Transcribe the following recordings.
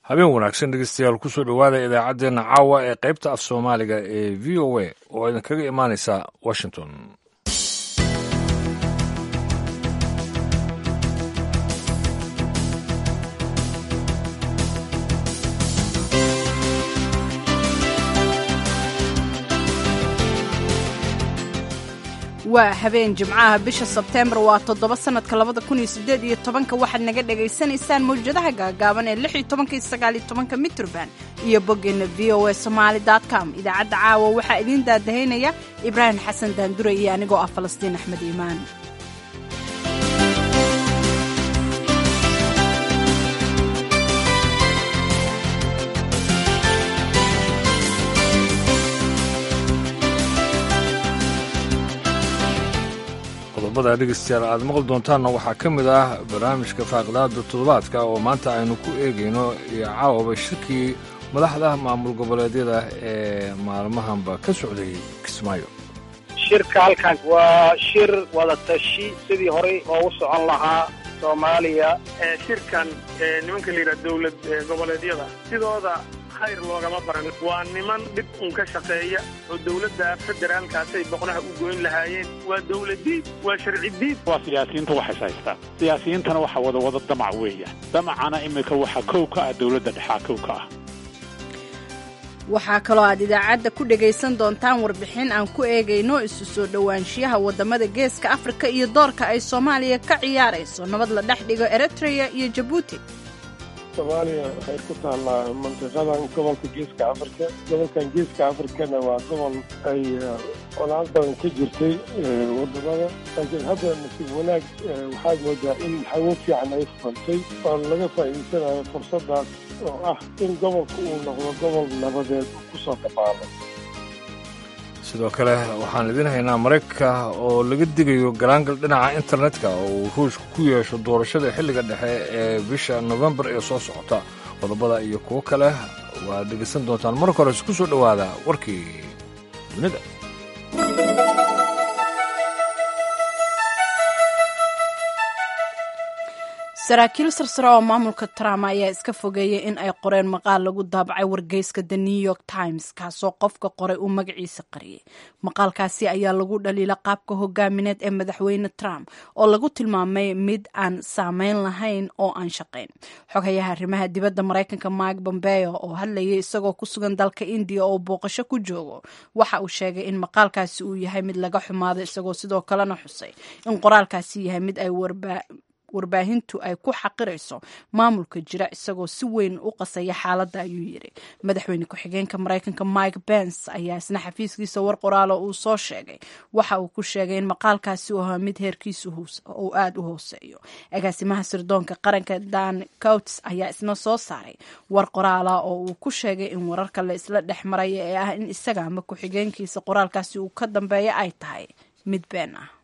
habeen wanaagsan dhegeystayaal kusoo dhowaada idaacaddeenna caawa ee qaybta af soomaaliga ee v o a oo idinkaga imaanaysa washington waa habeen jimcaha bisha sebteembar waa toddoba sannadka labada kun iyo siddeed iyo tobanka waxaad naga dhagaysanaysaan mawjadaha gaagaaban ee lix iyo tobanka iyo sagaal iyo tobanka mitrban iyo boggeenna v o a somaali dot com idaacadda caawa waxaa idiin daadahaynaya ibraahim xasan daandure iyo anigoo ah falastiin axmed iimaan qodobada dhegeystayaal aad maqli doontaanna waxaa ka mid ah barnaamijka faaqidaada toddobaadka oo maanta aynu ku eegayno iyo caawaba shirkii madaxda maamul goboleedyada ee maalmahanba ka socday kismaayo shirka halkan waa shir wadatashi sidii horey loogu socon lahaa soomaaliya shirkan nimanka la yidhaha dowlad goboleedyada sidooda khayr loogama baran waa niman dhib un ka shaqeeya oo dowladda federaalkaasay boqnaha u goyn lahaayeen waa dowladiid waa sharci diid waa siyaasiyiinta waxays haystaan siyaasiyiintana waxa wada wada damac weeya damacana iminka waxa kow ka ah dowladda dhexaa kow ka ah waxaa kaloo aad idaacadda ku dhegaysan doontaan warbixin aan ku eegayno isu soo dhowaanshiyaha waddamada geeska afrika iyo doorka ay soomaaliya ka ciyaarayso nabad la dhex dhigo eritreya iyo jabuuti soomaaliya waxay ku taallaa mantiqadan gobolka geeska afrika gobolkan geeska afrikana waa gobol ay colaad badan ka jirtay wadamada laakiin hadda nasiib wanaag waxaad moodaa in hawo fiican ay furantay oo laga faa'iidsanayo fursadaas oo ah in gobolka uu noqdo gobol nabadeed uu ku soo dhabaalo sidoo kale waxaan idiin haynaa maraykanka oo laga digayo galaangal dhinaca internetka oo uu ruushka ku yeesho doorashada xilliga dhexe ee bisha nofembar ee soo socota qodobada iyo kuwo kale waad dhegaysan doontaan marka hore isku soo dhowaada warkii dunida saraakiil sarsare oo maamulka trump ayaa iska fogeeyay in ay qoreen maqaal lagu daabacay wargeyska the new york times kaasoo qofka qoray uu magaciisa qariyay maqaalkaasi ayaa lagu dhaliila qaabka hogaamineed ee madaxweyne trump oo lagu tilmaamay mid aan saameyn lahayn oo aan shaqayn xogayaha arrimaha dibadda maraykanka mike bombeo oo hadlayay isagoo ku sugan dalka indiya oo booqasho ku joogo waxa uu sheegay in maqaalkaasi uu yahay mid laga xumaado isagoo sidoo kalena xusay in qoraalkaasi yahay mid ay warba warbaahintu ay ku xaqirayso maamulka jira isagoo si weyn u qasaya xaaladda ayuu yidhi madaxweyne ku-xigeenka maraykanka mike bens ayaa isna xafiiskiisa war qoraalo uu soo sheegay waxa uu ku sheegay in maqaalkaasi uu ahaa mid heerkiisu uu aada u hooseeyo agaasimaha sirdoonka qaranka dan coutes ayaa isna soo saaray war qoraala oo uu ku sheegay in wararka la isla dhex maraya ee ah in isaga ama ku-xigeenkiisa qoraalkaasi uu ka dambeeya ay tahay mid been ah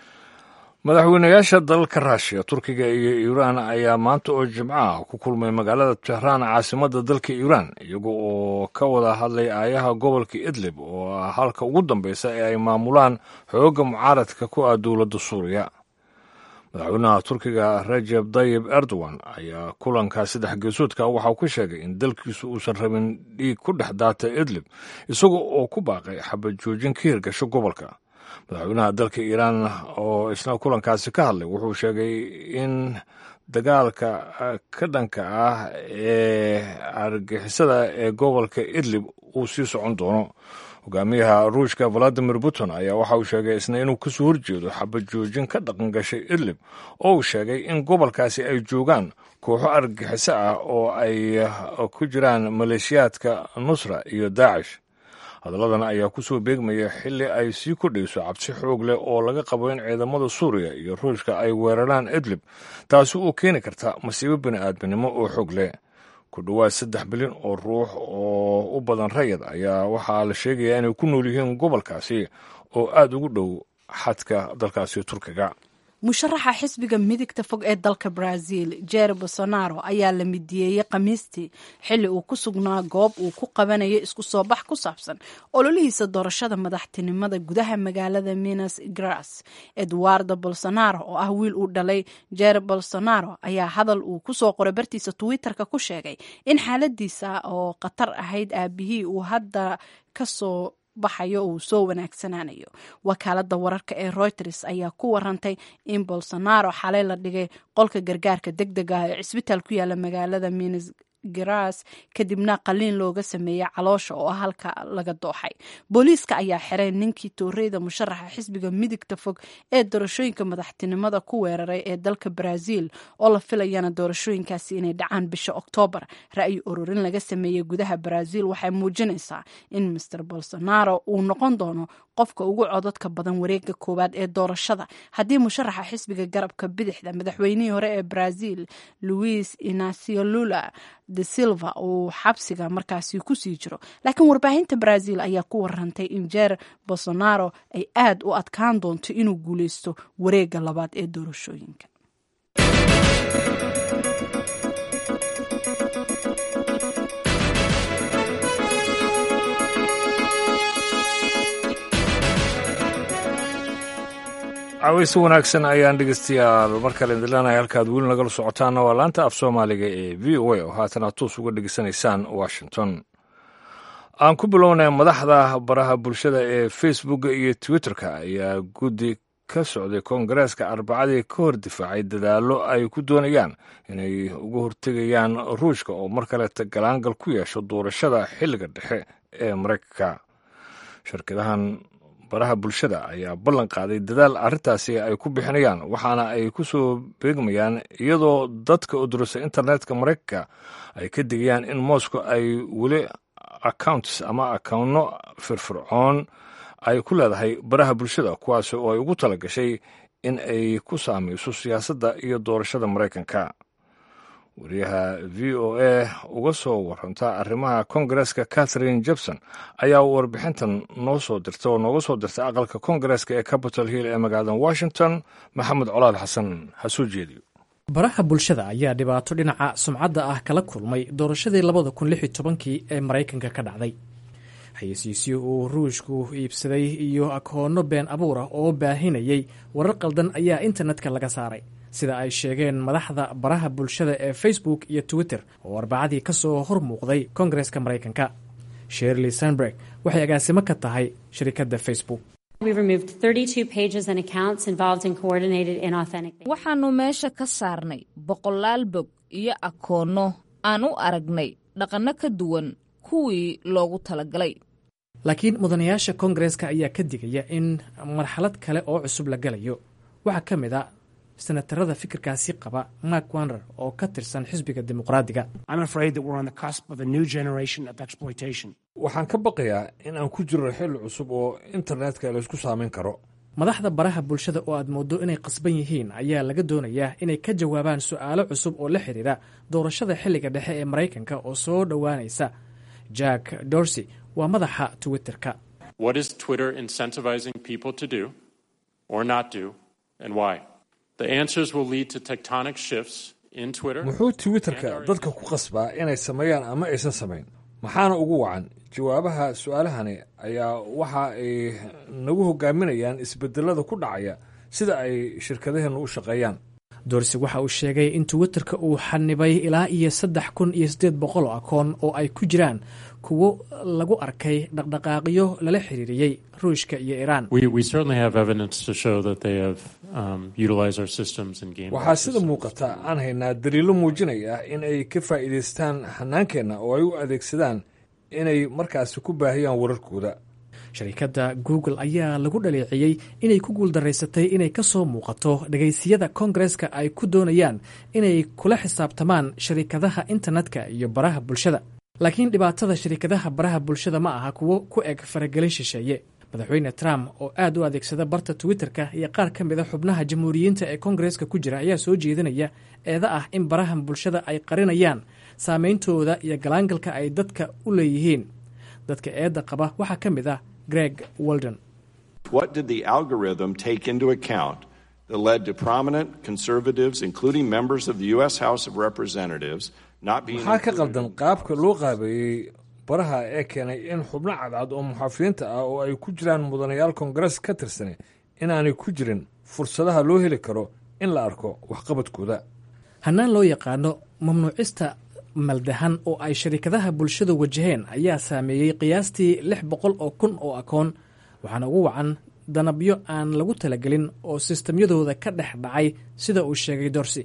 madaxweynayaasha dalalka ruushiya turkiga iyo iiraan ayaa maanta oo jimco ah ku kulmay magaalada tehraan caasimadda dalka iiraan iyaga oo ka wada hadlay aayaha gobolka idlib oo ah halka ugu dambeysa ee ay maamulaan xoogga mucaaradka ku ah dowladda suuriya madaxweynaha turkiga rajeb tayib erdogan ayaa kulanka saddex geesoodka waxauu ka sheegay in dalkiisu uusan rabin dhiig ku dhex daata idlib isaga oo ku baaqay xabad joojin ka hirgasho gobolka madaxweynaha dalka iiraan oo isna kulankaasi ka hadlay wuxuu sheegay in dagaalka ka dhanka ah ee argixisada ee gobolka idlib uu sii socon doono hogaamiyaha ruushka valadimir putin ayaa waxa uu sheegay isna inuu kasoo horjeedo xabad joojin ka dhaqan gashay idlib oo uu sheegay in gobolkaasi ay joogaan kooxo argagixiso ah oo ay ku jiraan maleeshiyaadka nusra iyo daacish hadalladan ayaa ku soo beegmaya xilli ay sii kordhayso cabsi xoog leh oo laga qabo in ciidamada suuriya iyo ruushka ay weeraraan idlib taasi oo keeni karta masiibo bini'aadminimo oo xoog leh ku dhowaad saddex bilyan oo ruux oo u badan rayad ayaa waxaa la sheegayaa inay ku nool yihiin gobolkaasi oo aada ugu dhow xadka dalkaasi turkiga musharaxa xisbiga midigta fog ee dalka brazil jer bolsonaro ayaa la midiyeeyey khamiistii xilli uu ku sugnaa goob uu ku qabanayo isku soo bax ku saabsan ololihiisa doorashada madaxtinimada gudaha magaalada minas gras eduardo bolsonaro oo ah wiil uu dhalay jer bolsonaro ayaa hadal uu kusoo qoray bartiisa twitterka ku sheegay in xaaladiisa oo khatar ahayd aabihii uu hadda kasoo baxayo uu soo wanaagsanaanayo wakaalada wararka ee reuters ayaa ku warantay in bolsonaro xalay la dhigay qolka gargaarka deg deg ah ee cisbitaal ku yaala magaalada minas garas kadibna qaliin looga sameeyey caloosha oo halka laga dooxay booliiska ayaa xiray ninkii tooreyda musharaxa xisbiga midigta fog ee doorashooyinka madaxtinimada ku weeraray ee dalka brazil oo la filayana doorashooyinkaasi inay dhacaan bisha oktoobar ra'yi ururin laga sameeyey gudaha brazil waxay muujinaysaa in master bolsonaro uu noqon doono qofka ugu codadka badan wareega koowaad ee doorashada haddii musharaxa xisbiga garabka bidixda madaxweynihii hore ee brazil louis inacio lula de silva uu xabsiga markaasi kusii jiro laakiin warbaahinta brazil ayaa ku warantay in jer bolsonaro ay aad u adkaan doonto inuu guuleysto wareega labaad ee doorashooyinka caweyse wanaagsan ayaan dhegeystayaal mar kale indilanaya halkaad weli nagala socotaana waa laanta af soomaaliga ee v o a oo haatan aad toos uga dhegeysanaysaan washington aan ku bilownay madaxda baraha bulshada ee facebooka iyo twitterka ayaa guddi ka socday koongareeska arbacadii ka hor difaacay dadaallo ay ku doonayaan inay uga hortegayaan ruushka oo mar kaleeta galaangal ku yeesho doorashada xilliga dhexe ee maraykanka shirkadahan baraha bulshada ayaa ballan qaaday dadaal arrintaasi ay ku bixinayaan waxaana ay ku soo beegmayaan iyadoo dadka udurasa internetka maraykanka ay ka digayaan in moscow ay weli accounts ama akownno firfircoon ay ku leedahay baraha bulshada kuwaasi oo ay ugu tala gashay in ay ku saamayso siyaasadda iyo doorashada maraykanka wariyaha v o a uga soo waranta arrimaha kongareska catherine jebson ayaa warbixintan noo soo dirta oo nooga soo dirtay aqalka kongareska ee capitol hill ee magaalada washington maxamed colaal xasan ha soo jeediyo baraha bulshada ayaa dhibaato dhinaca sumcadda ah kala kulmay doorashadii labada kun lix iyo tobankii ee maraykanka ka dhacday xayeysiisyo uu ruushku iibsaday iyo akoonno been abuura oo baahinayay warar qaldan ayaa internetka laga saaray sida ay sheegeen madaxda baraha bulshada ee facebook iyo twitter oo arbacadii ka soo hor muuqday kongareska maraykanka sherley sandberg waxay agaasimo ka tahay shirikadda facebook waxaannu meesha ka saarnay boqolaal bog iyo akoonno aan u aragnay dhaqanno ka duwan kuwii loogu talagalay laakiin mudanayaasha kongareska ayaa ka digaya in marxalad kale oo cusub la galayo waxaa ka mid a senatarada fikirkaasi qaba mark wander oo ka tirsan xisbiga dimuqraadiga waxaan ka baqayaa in aan ku jirno xilli cusub oo internetka laysku saamayn karo madaxda baraha bulshada oo aad mooddo inay qasban yihiin ayaa laga doonayaa inay ka jawaabaan su'aalo cusub oo la xidhiira doorashada xilliga dhexe ee maraykanka oo soo dhowaanaysa jack dorsey waa madaxa twitterka muxuu twitterka dadka ku qasbaa inay sameeyaan ama aysan samayn maxaana ugu wacan jawaabaha su-aalahani ayaa waxa ay nagu hogaaminayaan isbedelada ku dhacaya sida ay shirkadaheennu u shaqeeyaan dorsi waxa uu sheegay in twitterka uu xanibay ilaa iyo saddex kun iyo siddeed boqol oo akoon oo ay ku jiraan kuwo lagu arkay dhaqdhaqaaqyo lala xiriiriyey ruushka iyo iiraan waxaa sida muuqata aan haynaa daliilo muujinaya in ay ka faa'iidaystaan xanaankeenna oo ay u adeegsadaan inay markaasi ku baahiyaan wararkooda sharikadda google ayaa lagu dhaleeciyey inay ku guuldaraysatay inay ka soo muuqato dhegaysiyada kongareska ay ku doonayaan inay kula xisaabtamaan sharikadaha internetka iyo baraha bulshada laakiin dhibaatada sharikadaha baraha bulshada ma aha kuwo ku eg faragelin shisheeye madaxweyne trump oo aad u adeegsada barta twitterka iyo qaar ka mida xubnaha jamhuuriyiinta ee kongareska ku jira ayaa soo jeedinaya eeda ah in baraha bulshada ay qarinayaan saameyntooda iyo galaangalka ay dadka u leeyihiin dadka eedda qaba waxaa ka mid ah greg walden that led to prominent conservatives, including members of the U.S. House of Representatives, not being. maxaa ka qaldan qaabka loo qaabeeyey baraha ee keenay in xubno cadcad oo muxaafidiinta ah oo ay ku jiraan mudanayaal koongarees ka tirsan inaanay ku jirin fursadaha loo heli karo in la arko waxqabadkooda hannaan loo yaqaano mamnuucista maldahan oo ay sharikadaha bulshadu wajaheen ayaa saameeyey qiyaastii lix boqol oo kun oo akoon waxaana ugu wacan danabyo aan lagu talagelin oo sistamyadooda ka dhex dhacay sida uu sheegay dorsi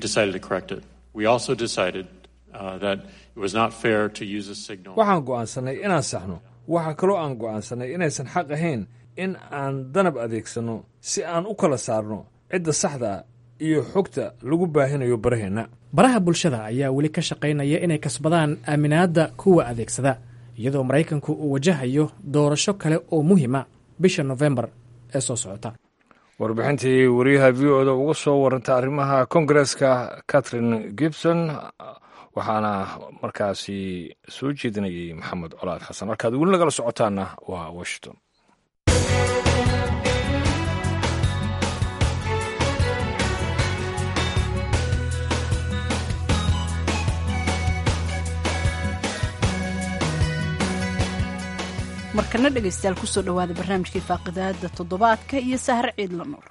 waxaan go'aansanay inaan saxno waxaa kaloo aan go'aansanay inaysan xaq ahayn in aan danab adeegsanno si aan u kala saarno cidda saxda ah iyo xogta lagu baahinayo baraheenna baraha bulshada ayaa weli ka shaqaynaya inay kasbadaan aaminaadda kuwa adeegsada iyadoo maraykanku uu wajahayo doorasho kale oo muhiima bisha nofembar ee soo socota warbixintii wariyaha v o da uga soo warantay arrimaha kongareska catherine gibson waxaana markaasi soo jeedinayay maxamed colaad xasan markaad weli nagala socotaana waa washington markana dhegaystayaal kusoo dhowaada barnaamijkii faaqidaada toddobaadka iyo sahar ciidla nuur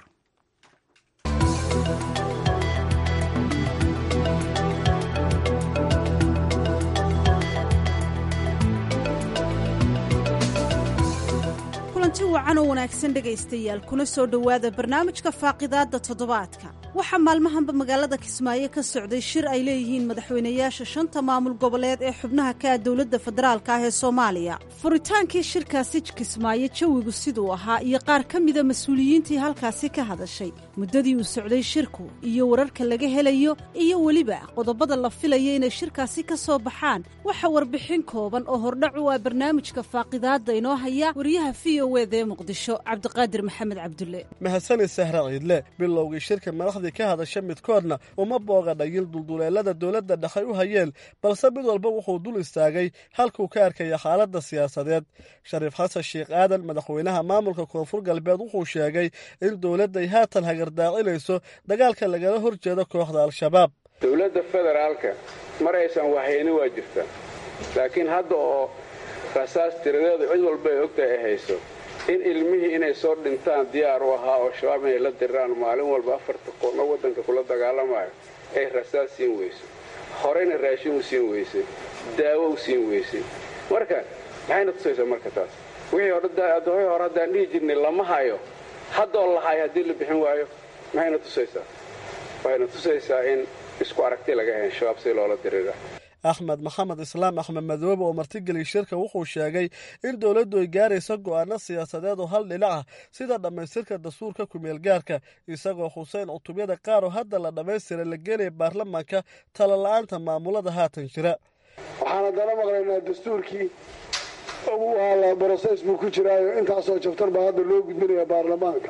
kulanti wacan oo wanaagsan dhegaystayaal kuna soo dhowaada barnaamijka faaqidaadda toddobaadka waxaa maalmahanba magaalada kismaayo ka socday shir ay leeyihiin madaxweynayaasha shanta maamul goboleed ee xubnaha ka ah dowladda federaalka ah ee soomaaliya furitaankii shirkaasi kismaayo jawigu siduu ahaa iyo qaar ka mida mas-uuliyiintii halkaasi ka hadashay muddadii uu socday shirku iyo wararka laga helayo iyo weliba qodobada la filaya inay shirkaasi ka soo baxaan waxa warbixin kooban oo hordhac u ah barnaamijka faaqidaadda inoo haya wariyaha v o wd ee muqdisho cabdiqaadir maxamed cabdulle mahadsanid sahra ciidle bilowgii shirka madaxdii ka hadasha midkoodna uma boogadhayil dulduleelada dowladda dhexay u hayeen balse mid walba wuxuu dul istaagay halkuu ka arkaya xaaladda siyaasadeed shariif xasan sheekh aadan madaxweynaha maamulka koonfur galbeed wuxuu sheegay in dowladday haatan hagardaacinayso dagaalka lagala hor jeedo kooxda al-shabaab dowladda federaalka mar aysan wahayni waa jirta laakiin hadda oo rasaas tiradeedu cid walba ay ogtahay ay hayso in ilmihii inay soo dhintaan diyaar u ahaa oo shabaab inay la diraan maalin walba afarta qoorno waddanka kula dagaalamayo ay rasaas siin weyso horeyna raashin u siin weysay daawo u siin weysay marka maxayna tusaysaa marka taas wixii hore hore haddaan dhihi jirnay lama hayo haddoo la hayo haddii la bixin waayo maxayna tusaysaa waxayna tusaysaa in isku aragti laga hayn shabaab si loola dirira axmed maxamed islaam axmed madoobe oo martigeliy shirka wuxuu sheegay in dowladdu ay gaarayso go'aano siyaasadeed oo hal dhinac ah sida dhammaystirka dastuurka kumeelgaarka isagoo xuseyn cutubyada qaar oo hadda la dhammaystira la geenaya baarlamaanka talala'aanta maamulada haatan jira waxaan haddana maqlaynaa dastuurkii ugu aala broses buu ku jiraayo intaasoo jabtar baa hadda loo gudbinaya baarlamaanka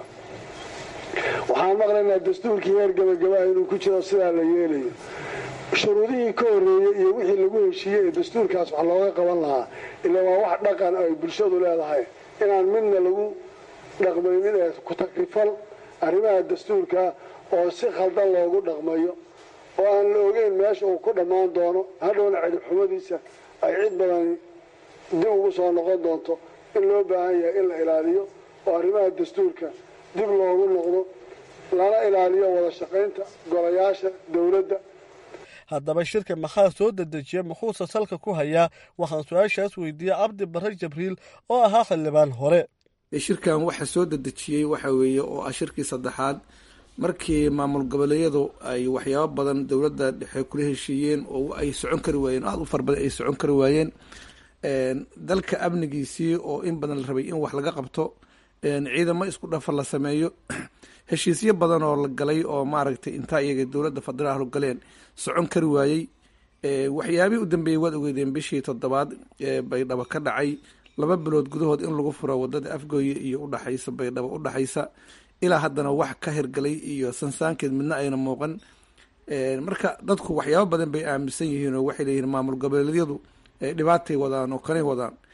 waxaan maqlaynaa dastuurkii heer gabagabaha inuu ku jiro sidaa la yeelayo shuruudihii ka horreeyey iyo wixii lagu heshiiyey ee dastuurkaas wax looga qaban lahaa ila waa wax dhaqan ay bulshadu leedahay inaan midna lagu dhaqmaynin ee ku-takrifal arrimaha dastuurka oo si khaldan loogu dhaqmayo oo aan la ogeyn meesha uu ku dhammaan doono hadhowna cidibxumadiisa ay cid badani dib ugu soo noqon doonto in loo baahan yahay in la ilaaliyo oo arrimaha dastuurka dib loogu noqdo lana ilaaliyo wada shaqaynta golayaasha dowladda haddaba shirka maxaa soo dedejiya muxuuse salka ku hayaa waxaan su-aashaas weydiiyey cabdi barre jabriil oo ahaa xildhibaan hore shirkan waxa soo dedejiyey waxa weeye oo ah shirkii saddexaad markii maamul goboleedyadu ay waxyaabo badan dowladda dhexe kula heshiiyeen oo ay socon kari waayeen aada u fara badan ay socon kari waayeen dalka amnigiisii oo in badan la rabay in wax laga qabto ciidamo isku dhafar la sameeyo heshiisyo badan oo la galay oo maaragtay intaa iyaga dowladda federaal galeen socon kari waayey waxyaabihii u dambeeyey waad ogeydeen bishii toddobaad ee baydhabo ka dhacay laba bilood gudahood in lagu furo wadada afgooye iyo udhaxaysa baydhabo udhaxaysa ilaa haddana wax ka hirgalay iyo sansaankeed midna ayna muuqan marka dadku waxyaabo badan bay aaminsan yihiin oo waxay leeyihiin maamul goboleedyadu dhibaatay wadaan oo kanay wadaan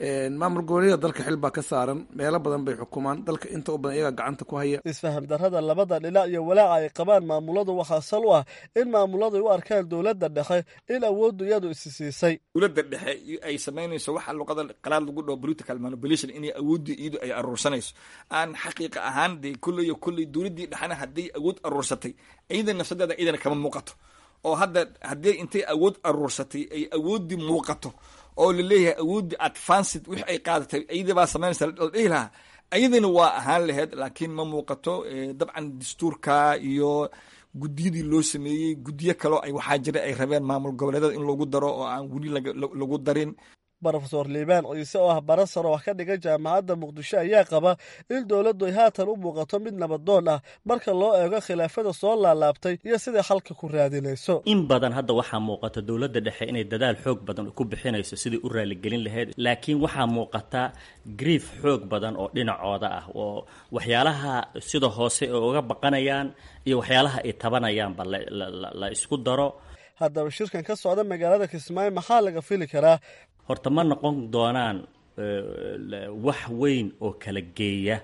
maamul goboleedyada dalka xil baa ka saaran meelo badan bay xukumaan dalka inta u badan iyagaa gacanta ku haya isfaham darrada labada dhinac iyo walaaca ay qabaan maamuladu waxaa sal u ah in maamuladu ay u arkaan dowladda dhexe in awooddu iyadu isi siisay dowladda dhexe ay samaynayso waxa luqada qalaad lagu dhaho political manipulation inay awoodda iyadu ay aruursanayso aan xaqiiqa ahaan dee kulley iyo kulley dowladdii dhexena hadday awood aruursatay iyada nafsadeeda iyadana kama muuqato oo hadda haddii intay awood aruursatay ay awooddii muuqato oo laleeyahay awooddii advanced wix ay qaadatay iyadii baa samaynaysa la dhihi lahaa iyadana waa ahaan laheyd laakiin ma muuqato dabcan dastuurka iyo guddiyadii loo sameeyey guddiyo kaloo ay waxaa jira ay rabeen maamul goboleedada in lagu daro oo aan weli lagu darin rofeor liibaan ciise oo ah bara saro wax ka dhiga jaamacadda muqdisho ayaa qaba in dowladdu ay haatan u muuqato mid nabadoon ah marka loo eego khilaafada soo laalaabtay iyo siday xalka ku raadinayso in badan hadda waxaa muuqata dowladda dhexe inay dadaal xoog badan ku bixinayso sidai u raaligelin lahayd laakiin waxaa muuqata grief xoog badan oo dhinacooda ah oo waxyaalaha sida hoose ay uga baqanayaan iyo waxyaalaha ay tabanayaanba la isku daro haddaba shirkan ka socda magaalada kismaayo maxaa laga fili karaa horta ma noqon doonaan wax weyn oo kala geeya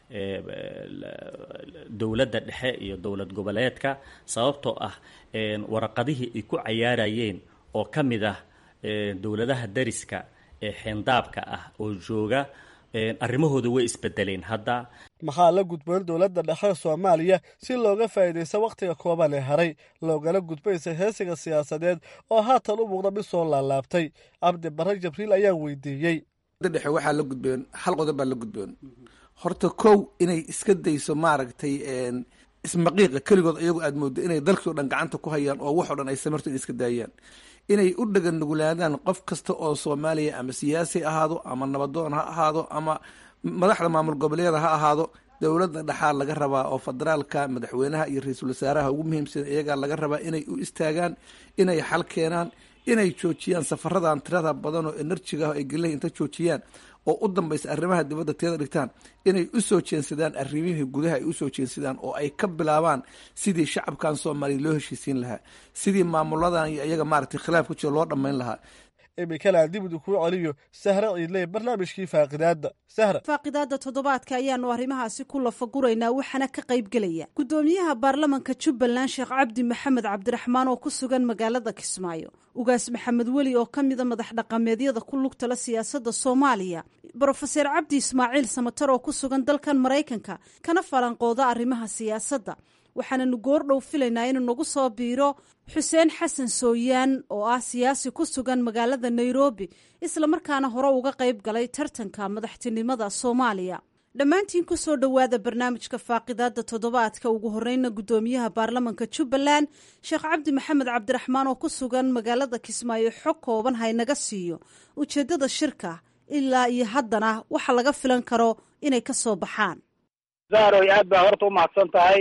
dowladda dhexe iyo dowlad goboleedka sababtoo ah waraqadihii ay ku cayaarayeen oo ka mid ah dowladaha dariska ee xeendaabka ah oo jooga arrimahooda way isbedeleen hadda maxaa la gudboon dowladda dhexe soomaaliya si looga faa'iidaysta wakhtiga kooban ee haray loogala gudbaysa heesiga siyaasadeed oo haatan u muuqda mid soo laalaabtay cabdi barre jabriil ayaa weydiiyey dhexe waxaa la gudboon hal qodob baa la gudboon horta kow inay iska dayso maaragtay ismaqiiqa keligood iyagu aad mooddo inay dalkii o dhan gacanta ku hayaan oo wax o dhan ay samarto in iska daayaan inay u dhagan nugulaadaan qof kasta oo soomaaliya ama siyaasi ahaado ama nabadoon ha ahaado ama madaxda maamul goboleeda ha ahaado dowladda dhexaa laga rabaa oo federaalka madaxweynaha iyo ra-iisul wasaaraha ugu muhiimsan iyagaa laga rabaa inay u istaagaan inay xal keenaan inay joojiyaan safaradan tirada badan oo enerjiga ay gelilahi inta joojiyaan oo u dambaysa arrimaha dibadda tiyada dhigtaan inay u soo jeensadaan arrimihii gudaha ay usoo jeensadaan oo ay ka bilaabaan sidii shacabkan soomaaliya loo heshiisiin lahaa sidii maamuladan iyo iyaga maaragtay khilaaf ku jiro loo dhammayn lahaa imikana aan dibid kuu celiyo sahre ciidley barnaamijkii faaqidaadda sahra faaqidaadda toddobaadka ayaanu arrimahaasi ku lafaguraynaa waxaana ka qaybgelaya guddoomiyaha baarlamanka jubbaland sheekh cabdi maxamed cabdiraxmaan oo ku sugan magaalada kismaayo ugaas maxamed weli oo ka mida madax dhaqameedyada ku lugtala siyaasadda soomaaliya brofeser cabdi ismaaciil samatar oo ku sugan dalkan maraykanka kana falanqooda arrimaha siyaasadda waxaananu goordhow filaynaa inuu nagu soo biiro xuseen xasan sooyaan oo ah siyaasi ku sugan magaalada nairobi islamarkaana hore uga qayb galay tartanka madaxtinimada soomaaliya dhammaantiin ku soo dhowaada barnaamijka faaqidaadda toddobaadka ugu horeyna guddoomiyaha baarlamanka jubbaland sheekh cabdi maxamed cabdiraxmaan oo ku sugan magaalada kismaayo xog kooban haynaga siiyo ujeeddada shirka ilaa iyo haddana waxa laga filan karo inay ka soo baxaan zaaroy aad baa horta umahadsan tahay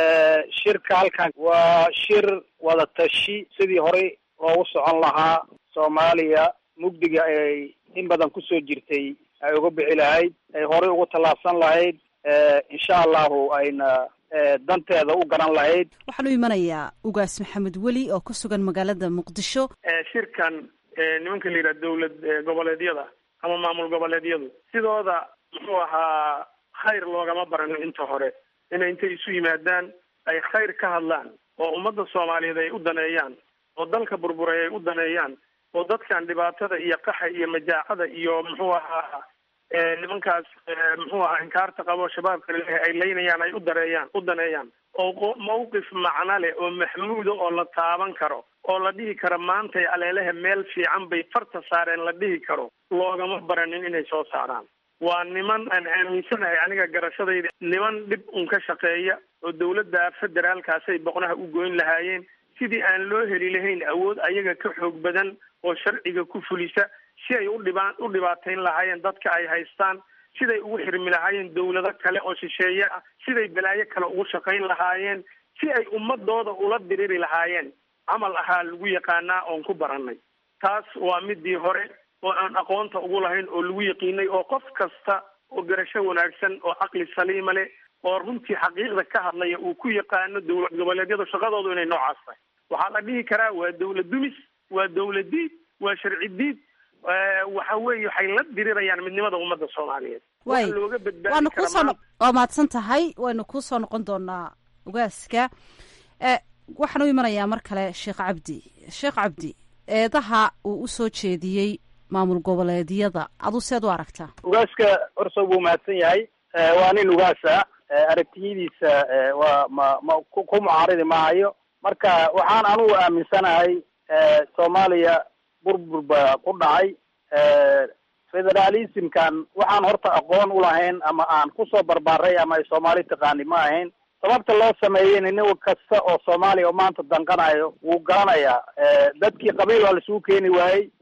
shirka halkan waa shir wada tashi sidii horey loogu socon lahaa soomaaliya mugdiga ay in badan kusoo jirtay ay uga bixi lahayd ay horey ugu tallaabsan lahayd insha allahu ayna danteeda u garan lahayd waxaan u imanayaa ugaas maxamed weli oo ku sugan magaalada muqdisho shirkan nimanka la yidhaha dowlad goboleedyada ama maamul goboleedyadu sidooda muxuu ahaa khayr loogama baranin inta hore inay intay isu yimaadaan ay khayr ka hadlaan oo ummadda soomaaliyeed ay u daneeyaan oo dalka burburay ay u daneeyaan oo dadkan dhibaatada iyo qaxa iyo majaacada iyo muxuu ahaa nimankaas muxuu ahaa inkaarta qabo shabaabka laleeyahay ay leynayaan ay u dareeyaan u daneeyaan oo mawqif macno leh oo maxmuuda oo la taaban karo oo la dhihi karo maantay aleelehe meel fiican bay farta saareen la dhihi karo loogama baranin inay soo saaraan waa niman aan aaminsanahay aniga garashadayda niman dhib un ka shaqeeya oo dawladda federaalkaasay boqnaha u goyn lahaayeen sidii aan loo heli lahayn awood ayaga ka xoog badan oo sharciga ku fulisa si ay udhibaa u dhibaatayn lahaayeen dadka ay haystaan siday ugu xirmi lahaayeen dawlado kale oo shisheeye ah siday balaayo kale ugu shaqayn lahaayeen si ay ummadooda ula diriri lahaayeen camal ahaa lagu yaqaanaa oon ku barannay taas waa midii hore oo aan aqoonta ugu lahayn oo lagu yaqiinay oo qof kasta oo garasho wanaagsan oo caqli saliima leh oo runtii xaqiiqda ka hadlaya uu ku yaqaano dowlad goboleedyadu shaqadoodu inay noocaas tahay waxaa la dhihi karaa waa dawlad dumis waa dawlad diid waa sharci diid waxa weeye waxay la dirirayaan midnimada ummadda soomaaliyeed way Waxa looga badbaadi waanu kara kuusoo maanta- waa mahadsan tahay waynu kuusoo noqon doonaa ugaaska e waxaan u imanayaa mar kale sheekh cabdi sheekh cabdi eedaha uu usoo jeediyey maamul goboleedyada adu seed u aragtaa ugaaska horta wuu mahadsan yahay Eh, waa nin ugaasa Eh, aragtiyadiisa eh, waa ma ma ku ku mucaaridi maayo marka waxaan anugu aaminsanahay eh, soomaaliya burbur baa ku dhacay Eh, federalismkan waxaan horta aqoon u lahayn ama aan kusoo barbaaray ama ay soomaali taqaani ma ahayn sababta loo sameeyeyna nin kasta oo soomaaliya oo maanta danqanayo wuu garanayaa Eh, dadkii qabiil waa laisugu keeni waayey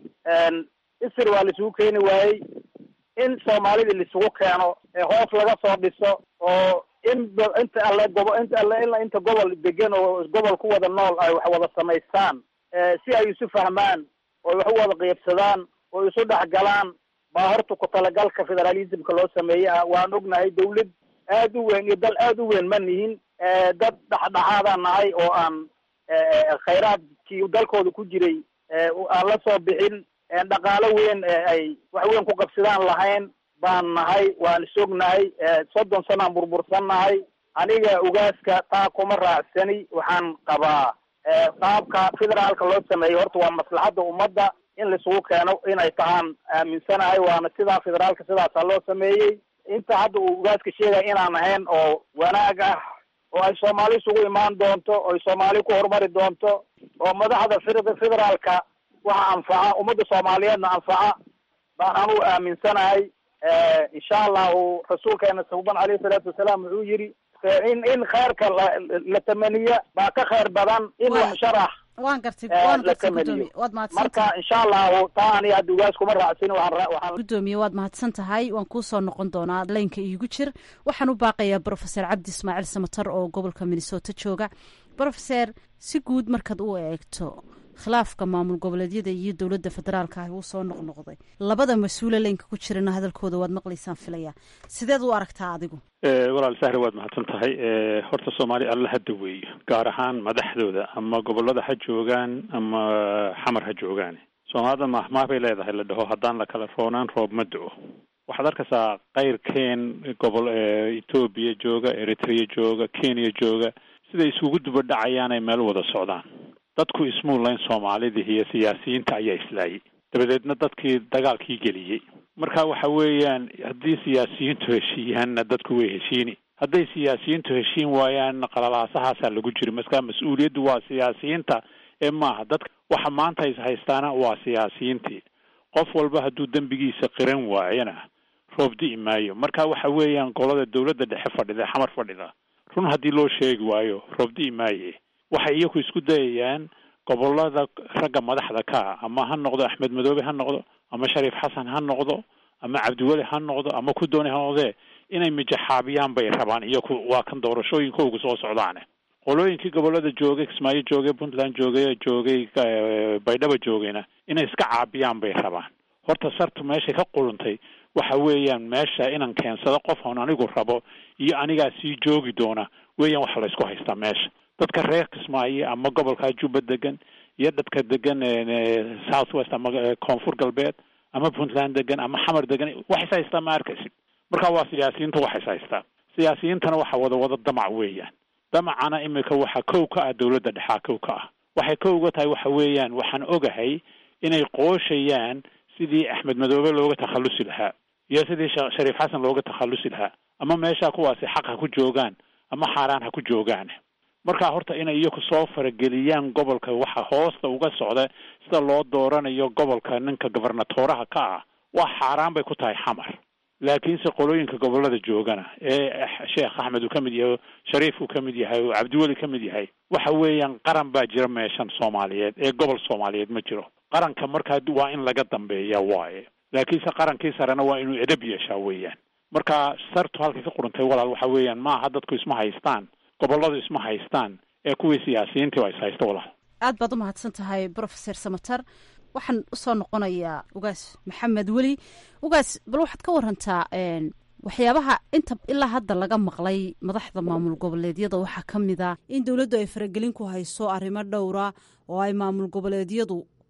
isir waa laisugu keeni waayey in soomaalida laisugu keeno ee hoos laga soo dhiso oo in ba- inta alle gobo inta alle ilaa inta gobol degan oo gobol ku wada nool ay wax wada samaystaan eh, si ay isu fahmaan oo wax u wada qiibsadaan oo isu dhexgalaan baa horta ku talagalka federalismka loo sameeyey ah waan ognahay dawlad aad u weyn iyo dal aad u weyn ma nihin Eh, dad dhexdhexaadaan nahay oo aan eh, khayraadkii dalkooda ku jiray eh, aan la soo bixin Eh, dhaqaalo weyn ee ay wax weyn ku qabsadaan lahayn baan nahay waan isognahay Eh, soddon sanaan burbursan nahay aniga ugaaska taa kuma raacsani waxaan qabaa eh, qaabka federaalka loo sameeyey horta waa maslaxadda ummadda in laisugu keeno inay tahaan aaminsanahay waana sidaa federaalka sidaasaa loo sameeyey inta hadda uu ugaaska sheegaya inaan ahayn oo wanaag ah oo ay soomaali isugu imaan doonto oo ay soomaali ku horumari doonto oo madaxda fed- federaalka waxa anfaca ummadda soomaaliyeedna anfaca baan anugu aaminsanahay Eh, insha allahu rasuulkeena suban alayhi salaatu wasalaam wuxuu yidhi eh, in in khayrka la la tamaniya baa ka khayr badan in wax sharax waan gartay Eh, waan la gartay tamaniyo. gudoomiye waad mahadsan marka tahay insha allahu taa aniga hadda ugaas kuma raacsin waxaan ra- waxaan gudoomiye waad mahadsan tahay waan kuusoo noqon doonaa laynka iigu jir waxaan u baaqayaa brofeser cabdi ismaaciil samatar oo gobolka minnesota jooga brofeser si guud markaad u eegto khilaafka maamul goboleedyada iyo dowladda federaalka ah uu soo noqnoqday labada mas-uule laynka ku jirana hadalkooda waad maqlaysaan filaya sideed u aragtaa adigu Eh, walaal sahre waad mahadsan tahay Eh, horta soomaali alla ha daweeyo gaar ahaan madaxdooda ama gobolada ha joogaan ama xamar ha joogaan soomaalida mahmaah bay leedahay la dhaho haddaan la kala roonaan roob ma do waxaad arkaysaa qayrkeen gobol eh, etoobiya jooga eritrea jooga kenya jooga siday isugu duba dhacayaan ay meel wada socdaan dadku ismuulayn soomaalidii iyo siyaasiyiinta ayaa islaayay dabadeedna dadkii dagaalkii geliyey marka waxa weeyaan haddii siyaasiyiintu heshiiyaanna dadku way heshiini hadday siyaasiyiintu heshiin waayaanna qalalaasahaasa lagu jiri marka mas-uuliyaddu waa siyaasiyiinta ee maaha dadka waxa maanta is haystaana waa siyaasiyiintii qof walba hadduu dembigiisa qiran waayana roob di'i maayo marka waxa weeyaan golada dowladda dhexe fadhida xamar fadhida run haddii loo sheegi waayo roob di'i maaye waxay iyaku isku dayayaan gobolada ragga madaxda ka ah ama ha noqdo axmed madoobe ha noqdo ama shariif xasan ha noqdo ama cabdiweli ha noqdo ama ku dooni ha noqdee inay mijaxaabiyaan bay rabaan iyaku waa kan doorashooyinkoogu soo socdaane qolooyinkii gobolada joogay kismaayo joogay puntland joogay joogay eh, baydhaba joogayna inay iska caabiyaan bay rabaan horta sartu meeshay ka quruntay waxa weeyaan meesha inaan keensado qof aan anigu rabo iyo anigaa sii joogi doona weeyaan waxa laysku haystaa meesha dadka reer kismaayo ama gobolka juba degan iyo dadka degan eh, south west ama eh, koonfur galbeed ama puntland degan ama xamar degan wax is haystaa ma arkaysid marka waa siyaasiyiinta wax is haystaa siyaasiyiintana waxa wada wada damac weeyaan damacana imika waxa kow ka ah dowladda dhexaa kow ka ah waxay kow uga tahay waxa weeyaan waxaan ogahay inay qooshayaan sidii axmed madoobe looga takhallusi lahaa iyo sidii sha- shariif xasan looga takhallusi lahaa ama meesha kuwaasi xaq ha ku joogaan ama xaaraan ha ku joogaan marka horta inay iyaku soo farageliyaan gobolka waxa hoosta uga socda sida loo dooranayo gobolka ninka gobernatoraha ka ah waa xaaraan bay ku tahay xamar laakiinse qolooyinka gobolada joogana ee sheekh axmed uu ka mid yahay shariif uu ka mid yahay oo cabdiweli ka mid yahay waxa weeyaan qaran baa jira meeshan soomaaliyeed ee gobol soomaaliyeed ma jiro qaranka markaa waa in laga dambeeya waaye laakiinse qarankii sarena waa inuu edab yeeshaa weeyaan marka sartu halkay ka qurantay walaal waxa weeyaan maaha dadku isma haystaan goboladu isma haystaan ee kuwii siyaasiyiintii waa is haysta walaal aad baad u mahadsan tahay brofeser samatar waxaan usoo noqonayaa ugaas maxamed weli ugaas bal waxaad ka warantaa een, waxyaabaha inta ilaa hadda laga maqlay madaxda maamul goboleedyada waxaa ka mid a in dowladdu ay faragelin ku hayso arrimo dhowra oo ay maamul goboleedyadu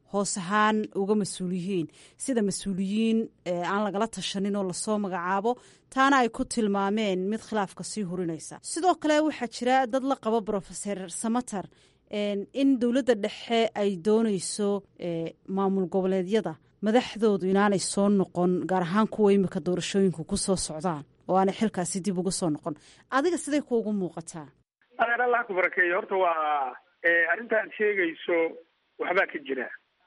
hoos ahaan uga mas-uul yihiin sida mas-uuliyiin aan lagala tashanin oo lasoo magacaabo taana ay ku tilmaameen mid khilaafka sii hurinaysa sidoo kale waxaa jira dad la qabo brofeser samater in dowladda dhexe ay doonayso maamul goboleedyada madaxdoodu inaanay soo noqon gaar ahaan kuwa imika doorashooyinku ku soo socdaan oo aanay xilkaasi dib uga soo noqon adiga siday kuugu muuqataa adeer allah ku barakeeyo horta waa arrinta aad sheegayso waxbaa ka jira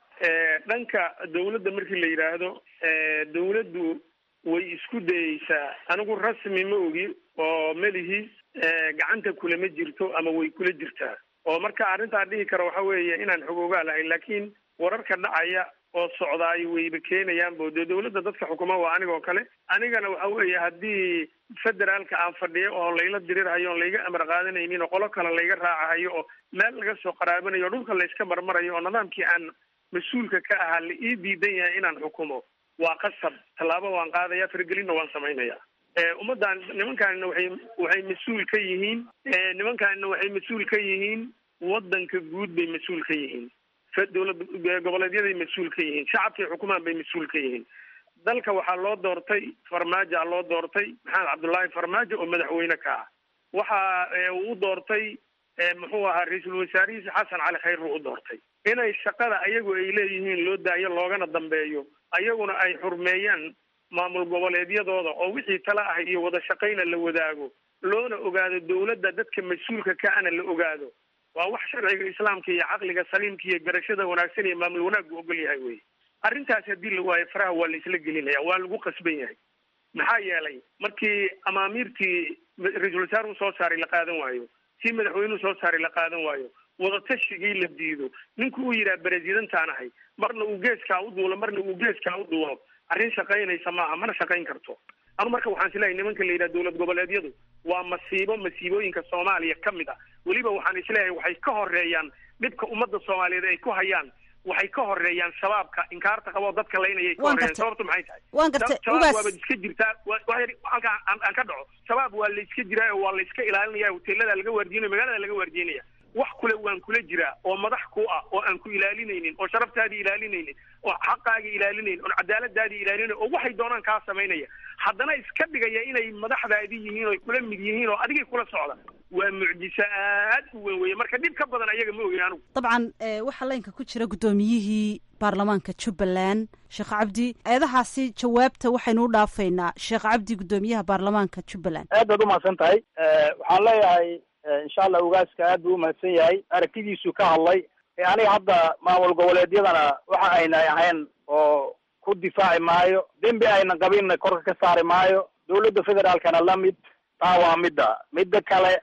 dhanka dawladda markii la yidhaahdo dawladdu way isku dayeysaa anigu rasmi ma ogi oo melihi gacanta kulama jirto ama way kula jirtaa oo marka arrintaa dhihi kara waxa weeye inaan xogoogaa lahayn laakiin wararka dhacaya oo socdaay wayba keenayaan bo dee dawladda dadka xukuma waa anigoo kale anigana waxa weeye haddii federaalka aan fadhiyo oo layla dirirhayo oon layga amar qaadanaynin oo qolo kale layga raacahayo oo meel laga soo qaraabanayo o dhulka layska marmarayo oo nidaamkii aan mas-uulka ka ahaa la ii diidan yahay inaan xukumo waa qasab tallaabo waan qaadaya faragelinna waan samaynaya ummaddan nimankaanina waxay waxay mas-uul ka yihiin nimankaanina waxay mas-uul ka yihiin waddanka guud bay mas-uul ka yihiin dowlad goboleedyaday mas-uul ka yihiin shacabkay xukumaan bay mas-uul ka yihiin dalka waxaa loo doortay farmaajoa loo doortay maxamed cabdullaahi farmaajo oo madaxweyne ka ah waxa uu doortay muxuu ahaa ra-iisul wasaarihiisa xasan cali khayr buu u doortay inay shaqada ayagu ay leeyihiin loo daayo loogana dambeeyo ayaguna ay xurmeeyaan maamul goboleedyadooda oo wixii tala ah iyo wada shaqayna la wadaago loona ogaado dawladda dadka mas-uulka ka ana la ogaado waa wax sharciga islaamka iyo caqliga saliimka iyo garashada wanaagsan iyo maamul wanaaggu ogol yahay wey arrintaas haddii la waayo faraha waa la isla gelinaya waa lagu qasban yahay maxaa yeelay markii amaamiirtii ra-iisul wasaar u soo saaray la qaadan waayo tii madaxweynuhu soo saaray la qaadan waayo wadatashigai la diido ninku uu yidhaha berezidantaan ahay marna uu geeskaa u duulo marna uu geeskaa u duulo arrin shaqaynaysa maaha mana shaqayn karto anu marka waxaan isleeyahay nimanka la yidhaha dowlad goboleedyadu waa masiibo masiibooyinka soomaaliya ka mid ah weliba waxaan isleeyahay waxay ka horeeyaan dhibka ummadda soomaaliyeed ay ku hayaan waxay ka horeeyaan shabaabka inkaarta qaboo dadka laynayay ka horeeyaan sababtu maxay tahay waan gartay shabaab waaba iska jirtaa halkaa aan ka dhaco shabaab waa la iska jiraa oo waa la iska ilaalinaya hoteelada laga waardiinaya magaalada laga waardiinaya wax kule waan kula jiraa oo madax ku ah oo aan ku ilaalinaynin oo sharaftaadii ilaalinaynin oo xaqaagii ilaalinaynin oo cadaaladaadii ilaalinaynin oo waxay doonaan kaa samaynaya haddana iska dhigaya inay madaxdaadii yihiin oo kula mid yihiin oo adigay kula socda waa mucjiso aad u weyn weye marka dhib ka badan ayaga ma ogin anigu dabcan waxaa laynka ku jira guddoomiyihii baarlamaanka jubbaland sheekh cabdi eedahaasi jawaabta waxaynu u dhaafaynaa sheekh cabdi guddoomiyaha baarlamaanka jubbaland aad baad umahadsan tahay waxaan leeyahay insha allah ugaaska aad buu umahadsan yahay aragtidiisu ka hadlay aniga hadda maamul goboleedyadana waxa ayna ahayn oo ku difaaci maayo dembi ayna qabinna korka ka saari maayo dawladda federaalkana la mid taa waa midda midda kale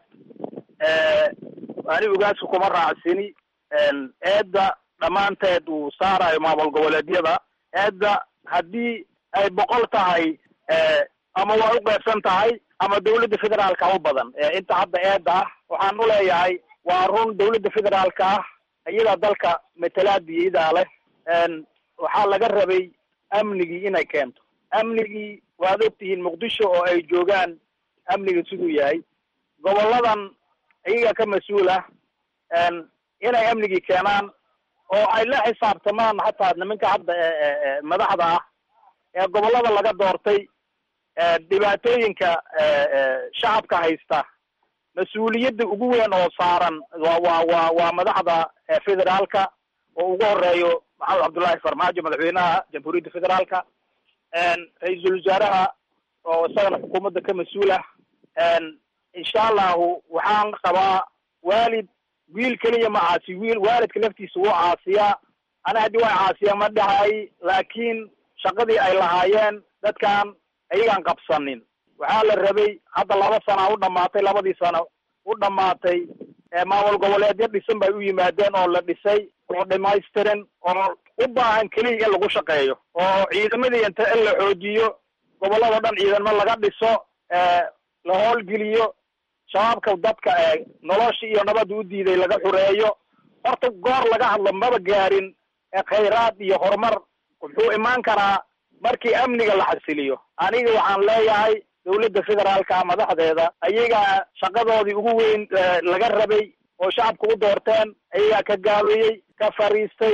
ani ugaaska kuma raacsini eedda dhammaanteed uu saarayo maamul goboleedyada eedda haddii ay boqol tahay ama waa u qeybsan tahay ama dawladda federaalka u badan inta hadda eedda ah waxaan uleeyahay waa run dawladda federaalka ah iyadaa dalka matalaadii iyadaa leh waxaa laga rabay amnigii inay keento amnigii waad ogtihiin muqdisho oo ay joogaan amniga siduu yahay goboladan iyaga ka mas-uul ah inay amnigii keenaan oo ay la xisaabtamaan hataa nimanka hadda madaxda ah ee gobolada laga doortay dhibaatooyinka shacabka haysta mas-uuliyadda ugu weyn oo saaran wa wa wa waa madaxda federaalka oo ugu horeeyo maxamed cabdullaahi farmaajo madaxweynaha jamhuuriyadda federaalka ra-iisul wasaaraha oo isagana xukuumadda ka mas-uul ah insha allahu waxaan qabaa waalid wiil keliya ma caasi wiil waalidka laftiisa wuu caasiyaa ana haddii waa caasiya ma dhahay laakiin shaqadii ay lahaayeen dadkan ayagaan qabsanin waxaa la rabay hadda laba sana u dhamaatay labadii sano u dhamaatay maamul goboleedyo dhisan bay u yimaadeen oo la dhisay oo dhamaystirin oo u baahan keliya in lagu shaqeeyo oo ciidamadii inta in la xoojiyo gobolladao dhan ciidamo laga dhiso la howlgeliyo shabaabka dadka nolosha iyo nabadda u diiday laga xureeyo horta goor laga hadlo maba gaarin khayraad iyo horumar wuxuu imaan karaa markii amniga la xasiliyo aniga waxaan leeyahay dawladda federaalka madaxdeeda ayagaa shaqadoodii ugu weyn laga rabay oo shacabka u doorteen ayagaa ka gaabeeyey ka fariistay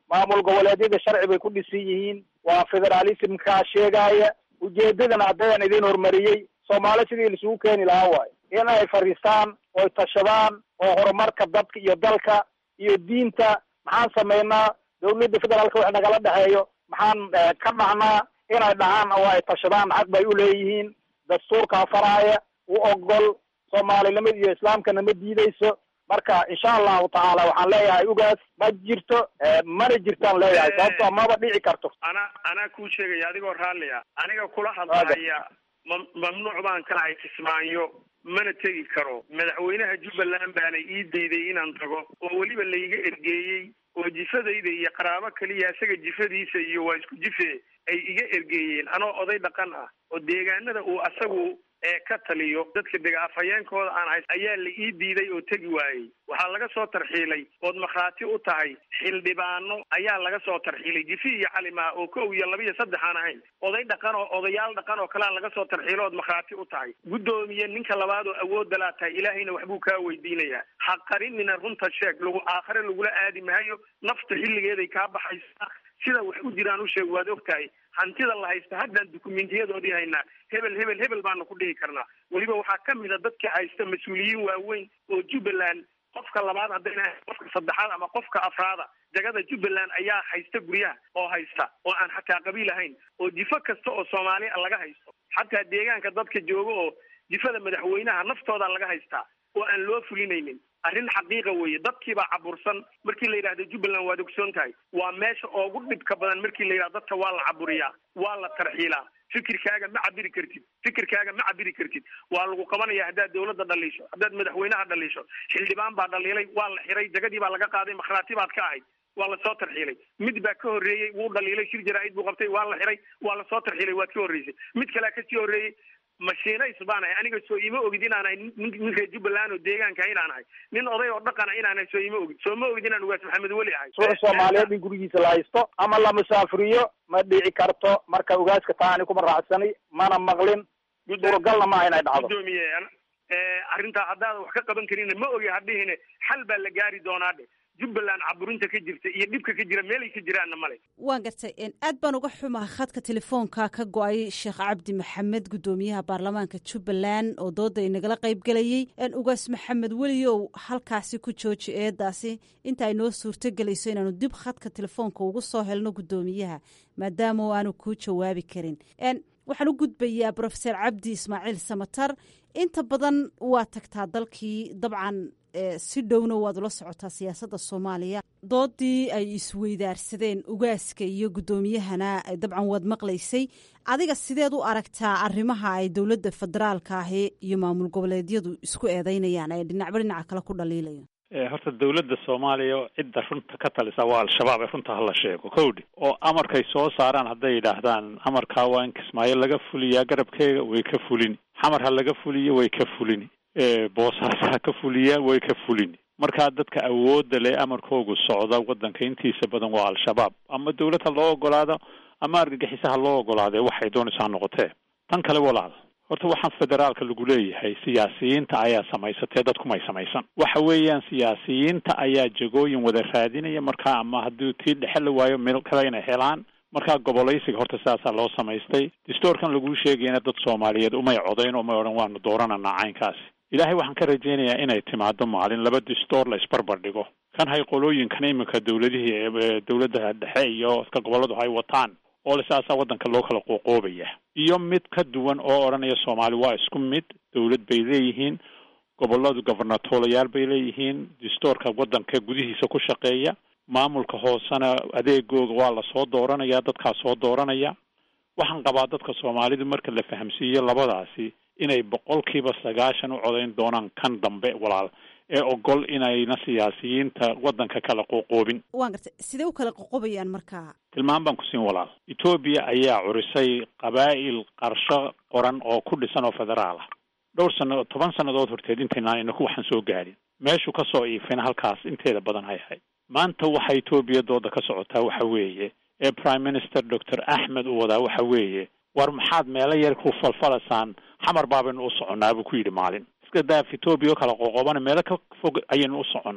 maamul goboleedyada sharci bay ku dhisan yihiin waa federalismkaa sheegaya ujeedadana haddayaan idin horumariyey soomaali sidii laisugu keeni lahaa waayo in ay fadhiistaan oy tashadaan oo horumarka dadka iyo dalka iyo diinta maxaan samaynaa dawladda federaalka wax nagala dhexeeyo maxaan ka dhahnaa inay dhahaan oo ay tashadaan xaq bay uleeyihiin dastuurkaa faraaya u ogol soomaalinimada iyo islaamkana ma diideyso marka insha allahu tacaala waxaan leeyahay ugaas ma jirto mana jirtaan leeyahay sababtoo maba dhici karto ana anaa kuu sheegaya adigoo raalli ah aniga kula hadlahaya ma mamnuuc baan ka ahay kismaayo mana tegi karo madaxweynaha jubbaland baana ii dayday inaan tago oo weliba layga ergeeyey oo jifadayda iyo qaraabo kaliya isaga jifadiisa iyo waa isku jife ay iga ergeeyeen anoo oday dhaqan ah oo deegaanada uu asagu ee ka taliyo dadka dega afhayeenkooda aan hays ayaa la ii diiday oo tegi waayey waxaa laga soo tarxiilay ood markhaati u tahay xildhibaano ayaa laga soo tarxiilay jifi iyo calimaa oo kow iyo laba iyo saddex aan ahayn oday dhaqan oo odayaal dhaqan oo kalea laga soo tarxiilo ood markhaati u tahay guddoomiye ninka labaad oo awoodda laa tahay ilaahayna waxbuu kaa weydiinayaa ha qarinina runta sheeg lagu aakhare lagula aadi maayo nafta xilligeeday kaa baxaysaa sida wax u jiraan u sheeg waad og tahay hantida la haysta haddaan dukumentiyadoodii haynaa hebel hebel hebel baanu ku dhihi karnaa weliba waxaa ka mid a dadka haysta mas-uuliyiin waaweyn oo jubbaland qofka labaad haddayna qofka saddexaad ama qofka afraada degada jubbaland ayaa haysta guryaha oo haysta oo aan xataa qabiil ahayn oo jifo kasta oo soomaaliya laga haysto xataa deegaanka dadka jooga oo jifada madaxweynaha naftooda laga haystaa oo aan loo fulinaynin arrin xaqiiqa weeye dadkiibaa cabursan markii la yidhahdo jubbaland waad ogsoon tahay waa meesha ugu dhibka badan markii la yidhahdo dadka waa la caburiyaa waa la tarxiilaa fikirkaaga ma cabiri kartid fikirkaaga ma cabiri kartid waa lagu qabanaya haddaad dawladda dhaliisho haddaad madaxweynaha dhaliisho xildhibaan baa dhaliilay waa la xiray jagadii baa laga qaaday makhraati baad ka ahayd waa lasoo tarxiilay mid baa ka horreeyey wuu dhaliilay shir jaraa'id buu qabtay waa la xiray waa lasoo tarxiilay waad ka horreysay mid kalea kasii horreeyey mashiinays baan ahay aniga soo ima ogid inaan ahay nin reer jubbaland oo deegaanka inaan ahay nin oday oo dhaqana inaan ahay soo ima ogid soo ma ogid inaan ugaas maxamed weli ahay suuxa soomaaliyeed in gurigiisa la haysto ama la musaafiriyo ma dhici karto marka ugaaska taa ani kuma raacsani mana maqlin suuragalna maaha inay dhacdo gudoomiye arrintaa haddaadan wax ka qaban karin ma ogi hadhihine xal baa la gaari doonaa dhe jubbaland caburinta ka jirta iyo dhibka ka jira meelay ka jiraanna male waan gartay aad baan uga xumaha khadka telefoonka ka go-ay sheekh cabdi maxamed guddoomiyaha baarlamaanka jubbaland oo dooda inagala qayb gelayey ugaas maxamed weliyow halkaasi ku jooji eedaasi inta ay noo suurto gelayso inaanu dib khadka telefoonka ugu soo helno guddoomiyaha maadaama o aanu kuu jawaabi karin waxaan u gudbayaa brofeser cabdi ismaaciil samatar inta badan waa tagtaa dalkii dabcan si dhowna waad ula socotaa siyaasadda soomaaliya doodii ay isweydaarsadeen ugaaska iyo guddoomiyahana dabcan waad maqlaysay adiga sideed u aragtaa arrimaha ay dowladda federaalka ahi iyo maamul goboleedyadu isku eedeynayaan ee dhinacba dhinaca kale ku dhaliilayo horta dawladda soomaaliya cidda runta ka talisa waa al-shabaab ee runta hala sheego kowdhi oo amarkay soo saaraan hadday yidhaahdaan amarkaa waa in kismaayo laga fuliyaa garabkeega way ka fulini xamar ha laga fuliyo way ka fulini boosaas ha ka fuliyaa way ka fulini markaa dadka awoodda leh amarkoogu socda waddanka intiisa badan waa al-shabaab ama dawlad ha loo ogolaado ama argagixisa ha loo ogolaadee waxay doonaysaa noqotee tan kale walaal horta waxaan federaalka lagu leeyahay siyaasiyiinta ayaa samaysatee dadkumay samaysan waxa weeyaan siyaasiyiinta ayaa jagooyin wada raadinaya markaa ama haddii tii dhexe la waayo meel kale inay helaan markaa gobolaysiga horta sidaasaa loo samaystay distoorkan laguu sheegayna dad soomaaliyeed umay codayn umay odhan waanu doorananaa caynkaasi ilaahay waxaan ka rajaynayaa inay timaado maalin laba distoor la isbarbar dhigo kan hay qolooyinkan iminka dawladihii ee dawladda dhexe iyo iska gobolladu hay wataan oo le saasaa waddanka loo kala qooqoobaya iyo mid ka duwan oo odhanaya soomaali waa isku mid dawlad bay leeyihiin gobolladu gobernatoolayaal bay leeyihiin distoorka waddanka gudihiisa ku shaqeeya maamulka hoosena adeegooga waa lasoo dooranaya dadkaa soo dooranaya waxaan qabaa dadka soomaalidu marka la fahamsiiyo labadaasi inay boqolkiiba sagaashan u codayn doonaan kan dambe walaal ee ogol inayna siyaasiyiinta waddanka kala qoqoobin waan gartay sidee u kala qoqobayaan markaa tilmaan baan ku siin walaal etoobiya ayaa curisay qabaa'il qarsho qoran oo ku dhisan oo federaal ah dhowr sano toban sannadood horteed intaynaan inaku waxaan soo gaadhin meeshu ka soo iifayna halkaas inteeda badan hay ahayd maanta waxa etoobiya dooda ka socotaa waxa weeye ee prime minister doctor axmed uu wadaa waxa weeye war maxaad meelo yar ku falfalasaan xamar baabaynu u soconnaa buu ku yidhi maalin iska daaf etoobiya oo kala qoqoobana meelo ka fog ayaynu u soconnaa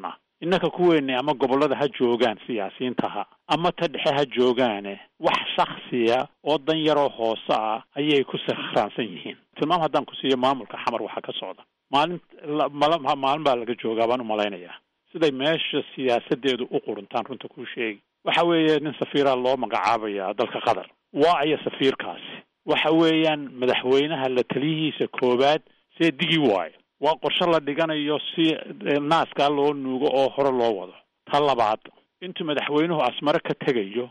innaka kuweeni ama gobollada ha joogaan siyaasiyiintaha ama ta dhexe ha joogaane wax shaksiya oo dan yaroo hoose ah ayay ku sakhraansan yihiin tilmaam haddaan ku siiyo maamulka xamar waxaa ka socda maalin mal maalin baa laga joogaa baan umalaynayaa siday meesha siyaasadeedu u quruntaan runta kuu sheegi waxa weeye nin safiiraa loo magacaabaya dalka qatar waa aya safiirkaasi waxa weeyaan madaxweynaha la taliyihiisa koowaad see digi waayo waa qorshe la dhiganayo si naaskaa loo nuugo oo hore loo wado ta labaad intuu madaxweynuhu asmare ka tegayo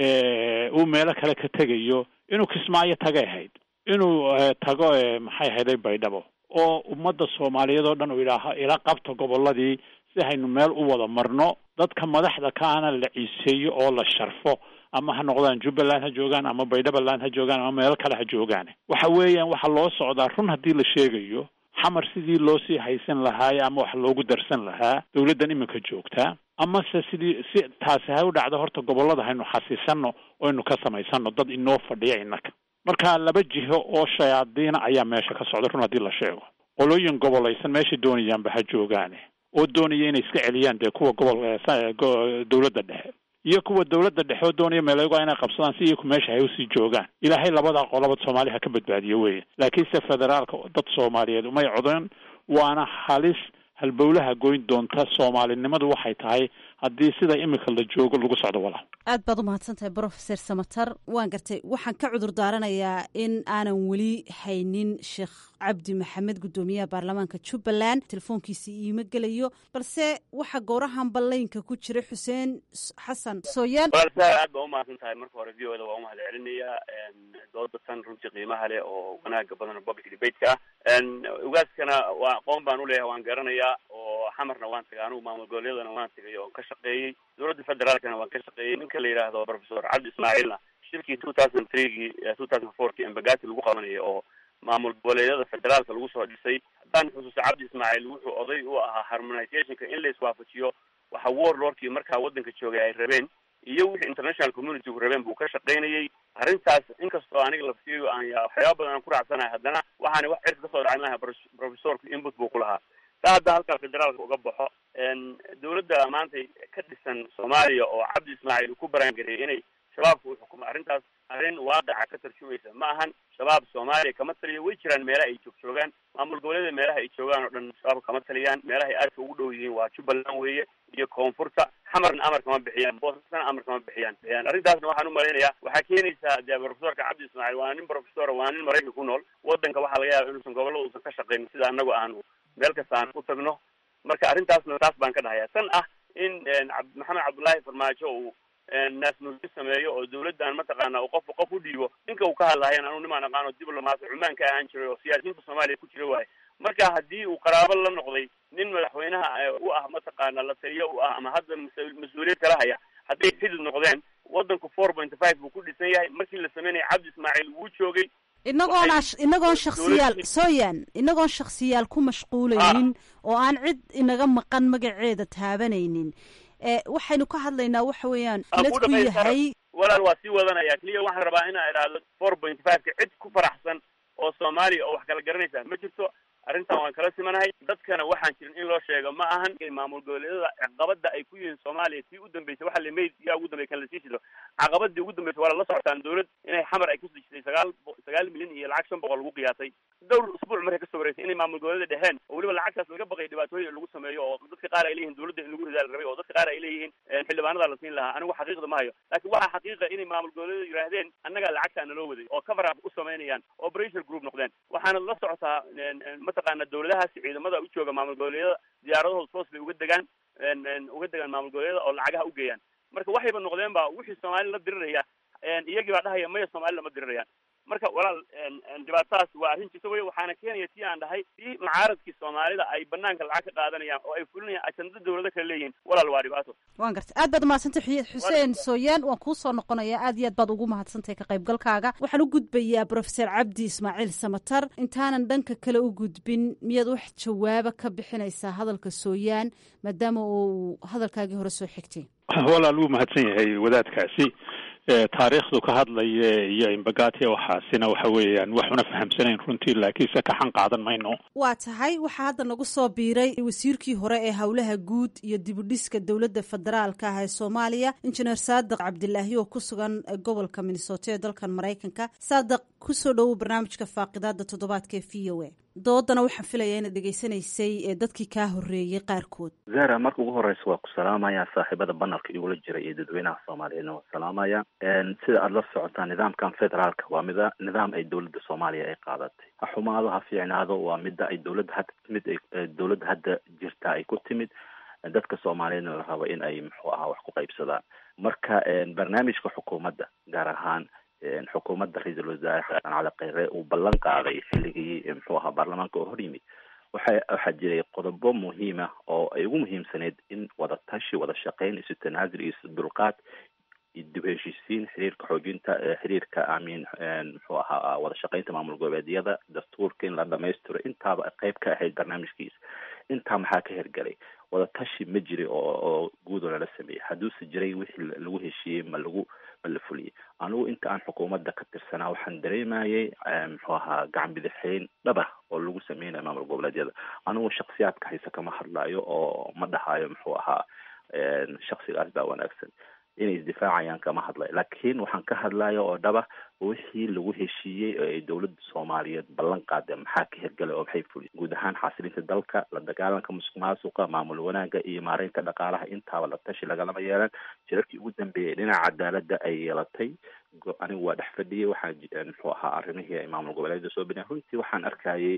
uu meelo kale ka tegayo inuu kismaayo tagay ahayd inuu tago maxay ahayday baydhabo oo ummadda soomaaliyeed oo dhan uu yidhaaha ila qabta gobolladii si haynu meel u wada marno dadka madaxda kaana la ciiseeyo oo la sharfo ama ha noqdaan jubbaland ha joogaan ama baydhabaland ha joogaan ama meelo kale ha joogaan waxa weeyaan waxaa loo socdaa run haddii la sheegayo xamar sidii loo sii haysan lahaaye ama wax loogu darsan lahaa dawladdan iminka joogtaa amase sidii si taasi ha u dhacdo horta gobollada haynu xasiisano oo aynu ka samaysano dad inoo fadhiya innaka marka laba jiho oo shayaadiina ayaa meesha ka socda run haddii la sheego qolooyin gobolaysan meeshay doonayaanba ha joogaane oo doonaya inay iska celiyaan dee kuwa gobol dawladda dhexe iyo kuwa dawladda dhexe oo doonaya meeleego inay qabsadaan si iyaku meesha hay usii joogaan ilaahay labadaa qolaba soomaali ha ka badbaadiyo weeye laakiinse federaalka dad soomaaliyeed umay codan waana halis halbowlaha goyn doonta soomaalinimadu waxay tahay haddii sida imika la joogo lagu socdo walaal aad baad u mahadsan tahay brofeser samatar waan gartay waxaan ka cudur daaranayaa in aanan weli haynin sheekh cabdi maxamed guddoomiyaha baarlamaanka jubbaland telefoonkiisa iima gelayo balse waxaa goorahan ballaynka ku jira xuseen xasan sooyaan walaalsaa aad baa umahadsan tahay marka hore v o da waa umahad celinayaa dooda tan runtii qiimaha leh oo wanaaga badan oo public debate-ka ah ugaaskana waa aqoon baan uleeyahay waan garanayaa oo xamarna waan tagay anugu maamul goboleedana waan tagay oo ka shaqeeyey dowladda federaalkana waan ka shaqeeyey ninka la yidhaahdo professor cabdi ismaaciilna shirkii two thousand threegii two thousand fourkii embagati lagu qabanayay oo maamul goboleedyada federaalka lagu soo dhisay haddaan xusuusto cabdi ismaaciil wuxuu oday u ahaa harmonizationka in la iswaafajiyo waxa warlordkii markaa waddanka joogay ay rabeen iyo wixii international communitygu rabeen buu ka shaqaynayay arrintaas inkastoo aniga laftiidu aan ya waxyaaba badan aan ku raacsanahay haddana waxaana wax cirka kasoo dhacin lahaa professorku input buu ku lahaa taa hadda halkaa federaalka uga baxo dawladda maanta ka dhisan soomaaliya oo cabdi ismaaciil uu ku baraangareeyay inay shabaabka u xukumo arrintaas arrin waaqaca ka tarjumaysa ma ahan shabaab soomaaliya kama taliyo way jiraan meelaha ay joog joogaan maamul goboleeda meelaha ay joogaan oo dhan shabaabka kama taliyaan meelaha ay aadka ugu dhow yihiin waa jubbaland weeye iyo koonfurta xamarna amar kama bixiyaan boosasna amar kama bixiyaan bixiyaan arrintaasna waxaan u malaynayaa waxaa keenaysaa dee professorka cabdi ismaaciil waana nin professor waana nin maraykan ku nool waddanka waxaa laga yaaba inuusan gobollada uusan ka shaqayn sida anagu aanu meel kasta aan u tagno marka arrintaasna taas baan ka dhahayaa tan ah in maxamed cabdullaahi farmaajo uu naasnuusi sameeyo oo dawladdan mataqaana uu qofka qof u dhiibo ninka uu ka hadlahayan anu nimaan aqaano diblomaat cumaan ka ahaan jiray oo siyaasiyiinta soomaaliya ku jira waaye marka haddii uu qaraabo la noqday nin madaxweynaha u ah mataqaana la taliyo u ah ama hadda mas-uuliyad kala haya hadday xidid noqdeen waddanku four point five buu ku dhisan yahay markii la sameynaya cabdi ismaaciil wuu joogay inagoon inagoon shaksiyaal sooyan inagoon shaksiyaal ku mashquulaynin oo aan cid inaga maqan magaceeda taabanaynin waxaynu ka hadlaynaa waxa weeyaan ladku yahay walaal waa sii wadanaya keliya waxaan rabaa inaa idhaahdo four point five ka cid ku faraxsan oo soomaaliya oo wax kala garanaysa ma jirto arrintan waan kala simanahay dadkana waxaan jirin in loo sheego ma ahan maamul goboleedyada caqabada ay ku yihiin soomaaliya tii u dambeysay waxa lamayd yaa ugu dambey kan lasii shido caqabadii ugu dambeysay waa lala socotaan dawlad inay xamar ay kusoo jisay sagaal sagaal milyan iyo lacag shan boqol lagu qiyaasay dhowr usbuuc markay kasoo wareysay inay maamul goboleeda dheheen oo weliba lacagtaas laga baqay dhibaatooyin lagu sameeyo oo dadka qaar ay leeyihin dawladda in lagu ridaal rabay oo dadka qaar ay leeyihiin xildhibaanada la siin lahaa anigu xaqiiqda ma hayo laakiin waxaa xaqiiqa inay maamul goboleeda yidhaahdeen annagaa lacagtaa naloo waday oo cover up u samaynayaan oo operation group noqdeen waxaana la socotaa mataqaana dawladahaasi ciidamada u jooga maamul goboleedyada diyaaradahooda toos bay uga degaan uga degaan maamul goboleedyada oo lacagaha u geeyaan marka waxayba noqdeen ba wixii soomaali la diriraya iyagii baa dhahaya maya soomaali lama dirirayaan marka walaal dhibaatadaas waa arrin jirta wey waxaana keenaya tii aan dhahay tii mucaaradkii soomaalida ay banaanka lacag ka qaadanayaan oo ay fulinayaan ajanda dawlado kale leeyihiin walaal waa dhibaato waan gartay aad baad umahadsantay xuseen sooyaan waan kuu soo noqonayaa aad iyo aad baad ugu mahadsantahay ka qaybgalkaaga waxaan u gudbayaa professor cabdi ismaaciil samatar intaanan dhanka kale u gudbin miyaad wax jawaaba ka bixinaysaa hadalka sooyaan maadaama uu hadalkaagii hore soo xigtay walaal wuu mahadsan yahay wadaadkaasi taariikhdu ka hadlaya iyo imbagati waxaasina waxa weeyaan waxuna fahamsanayn runtii laakiinse kaxan qaadan mayno waa tahay waxaa hadda nagu soo biiray wasiirkii hore ee howlaha guud iyo dibudhiska dowladda federaalka ah ee soomaaliya injineer saadiq cabdilaahi oo ku sugan gobolka minnesota ee dalkan maraykanka saadiq kusoo dhowow barnaamijka faaqidaada toddobaadka ee v o a doodana waxaan filayaa inaad dhegaysanaysay ee dadkii kaa horreeyey qaarkood zara marka ugu horeysa waa ku salaamaya saaxiibada banalka igula jira iyo dadweynaha soomaaliyeedna waa salaamaya sida aada la socotaa nidaamkan federaalka waa mida nidaam ay dowladda soomaaliya ay qaadatay ha xumaado ha fiicnaado waa mida ay dowladda hadda timid dowladda hadda jirta ay ku timid dadka soomaaliyeedna la rabo in ay muxuu ahaa wax ku qaybsadaan marka barnaamijka xukuumadda gaar ahaan xukuumadda ra-iisul wasaare xasan cali kheyre uu ballan qaaday xilligii muxuu ahaa baarlamaanka oo hor yimid waxa waxaa jiray qodobo muhiima oo ay ugu muhiimsaneyd in wada tashi wada shaqeyn isu tanaasul iyo isu dulqaad iyo dib heshiisiin xiriirka xoojinta xiriirka amiin muxuu ahaa wada shaqeynta maamul goboleedyada dastuurka in la dhamaystiro intaaba qayb ka ahayd barnaamijkiisa intaa maxaa ka hergelay wada tashi ma jiri oo oo guud oo lala sameeyey hadduuse jiray wixii lagu heshiiyey ma lagu ma la fuliyey anigu inta aan xukuumadda ka tirsanaa waxaan dareemayay muxuu ahaa gacan bidixeyn dhaba oo lagu sameynayo maamul goboleedyada anigu shaksiyaadka hayse kama hadlayo oo ma dhahayo muxuu ahaa shaksigaas baa wanaagsan inay isdifaacayaan kama hadlayo laakiin waxaan ka hadlaya oo dhaba wixii lagu heshiiyey oo ay dowladda soomaaliyeed ballan qaadeen maxaa ka hirgalay oo maxay fuliyen guud ahaan xasilinta dalka la dagaalanka musuq maasuqa maamul wanaagga iyo maareynta dhaqaalaha intaaba la tashi lagalama yeelan shirarkii ugu dambeeyay dhinaca cadaaladda ay yeelatay anigu waa dhex fadhiyay waxaan muxuu ahaa arrimihii ay maamul goboleedyada soo baniyeen runtii waxaan arkayay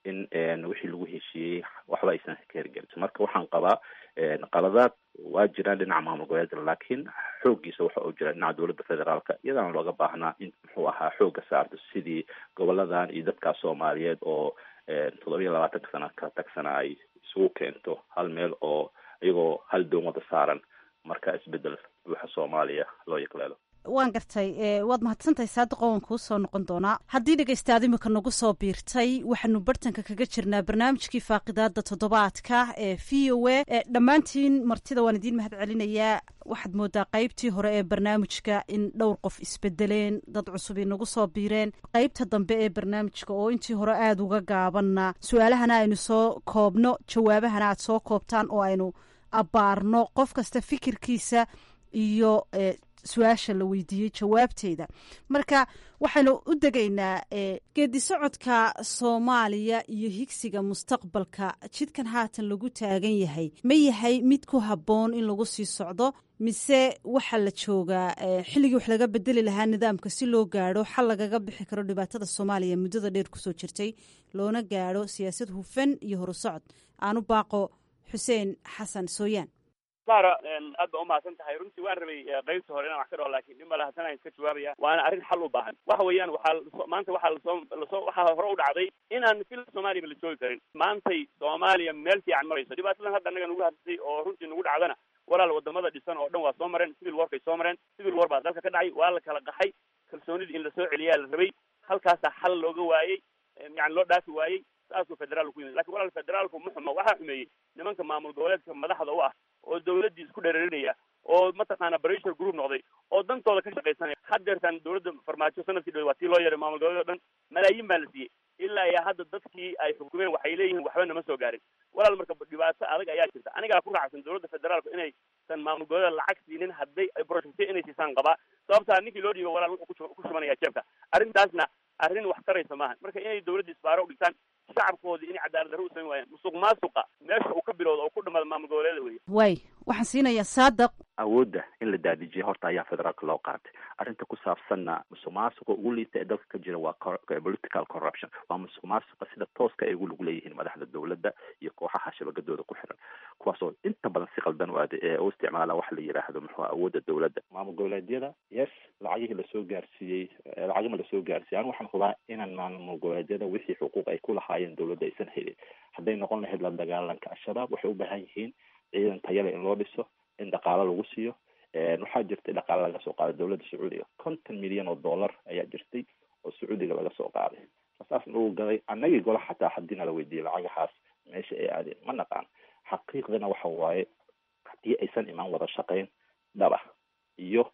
in wixii lagu heshiiyey waxba aysan ka hirgelin marka waxaan qabaa qaladaad waa jiraan dhinaca maamul goboleedyada laakiin xooggiisa waxa uu jira dhinaca dowladda federaalka iyadana looga baahnaa in muxuu ahaa xoogga saarto sidii goboladan iyo dadkaas soomaaliyeed oo toddobiya labaatanka sana ka tagsana ay isugu keento hal meel oo iyagoo hal doon wada saaran marka isbedel buuxa soomaaliya loo yaqleelo waan gartay waad mahadsantahay saadiqo waan kuu soo noqon doonaa haddii dhegaystaad imika nagu soo biirtay waxaanu bartanka kaga jirnaa barnaamijkii faaqidaada toddobaadka ee v o a dhammaantiin martida waan idiin mahad celinayaa waxaad moodaa qaybtii hore ee barnaamijka in dhowr qof isbedeleen dad cusub inagu soo biireen qaybta dambe ee barnaamijka oo intii hore aada uga gaabanna su-aalahana aynu soo koobno jawaabahana aad soo koobtaan oo aynu abbaarno qof kasta fikirkiisa iyo su-aasha la weydiiyey jawaabteeda marka waxaynu u degaynaa geedi socodka soomaaliya iyo higsiga mustaqbalka jidkan haatan lagu taagan yahay ma yahay mid ku habboon in lagu sii socdo mise waxaa la joogaa xilligii wax laga bedeli lahaa nidaamka si loo gaadho xal lagaga bixi karo dhibaatada soomaaliya muddada dheer kusoo jirtay loona gaadho siyaasad hufan iyo horusocod aanu baaqo xuseen xasan sooyaan sara aad ba umahadsan tahay runtii waan rabay qaybta hore inaan wax ka dhaho lakin dhib male haddana iska jawaabaya waana arrin xal u baahan waxa weeyaan waxaa maanta waxaa lasoo lasoo waxaa hore u dhacday inaan fil soomaliya la joogi karin maantay soomaaliya meel fiican marayso dhibaatadan hadda annaga nagu hadlay oo runtii nagu dhacdana walaal wadamada dhisan oo dhan waa soo mareen civil warkay soo mareen civil war baa dalka ka dhacay waa la kala qaxay kalsoonidii in lasoo celiyaa la rabay halkaasaa xal looga waayey yani loo dhaafi waayey saasuu federaalku ku yimid lakin walaal federaalku ma xumo waxaa xumeeyey nimanka maamul goboleedka madaxda u ah oo dawladdii isku dhereerinaya oo mataqaana pressure group noqday oo dantooda ka shaqaysanaya haddeertan dawladda farmaajo sanadkii dhowe waa tii loo yeeray maamul goboleed o dhan malaayiin baa la siiyey ilaa iyo hadda dadkii ay xukumeen waxay leeyihiin waxba nama soo gaarin walaal marka dhibaato adag ayaa jirta anigaa ku raacsan dawladda federaalku inaysan maamul goboleed lacag siinin hadday ay projectyo inay siisaan qabaa sababtaa ninkii loo dhiibo walaal wuxuu ku shubanaya jeebka arrintaasna arrin wax taraysa maaha marka inay dawladda isbaaro u dhigtaan shacabkoodii inay cadaalad darro u samayn waayaan musuq maasuqa meesha uu ka bilowda oo ku dhamaada maamul goboleeda wey way waxaan siinayaa saadiq awoodda in la daadijiyay horta ayaa federaalka loo qaatay arrinta ku saabsanna musuq maasuqa ugu liita ee dalka ka jira waa political corruption waa musuq maasuqa sida tooska ay ugu lug leeyihiin madaxda dowladda iyo kooxaha shabagadooda ku xiran kuwaasoo inta badan si qaldan u aade ee u isticmaala waxa la yidhaahdo muxuu awoodda dowladda maamul goboleedyada yes lacagihii lasoo gaarsiiyey lacagima lasoo gaarsiiyey anigu waxaan hubaa inaan maamul goboleedyada wixii xuquuq ay ku lahaayeen dowladda aysan helin hadday noqon lahayd la dagaalanka al-shabaab waxay u baahan yihiin ciidan tayale in loo dhiso in dhaqaalo lagu siiyo waxaa jirtay dhaqaale laga soo qaaday dowladda sacuudiga konton milyan oo dollar ayaa jirtay oo sacuudiga laga soo qaaday sasaas lagu gaday annagii gola xataa haddii nala weydiiyey lacagahaas meesha ay aadeen ma naqaan xaqiiqdana waxa waaye haddii aysan imaan wada shaqayn dhaba iyo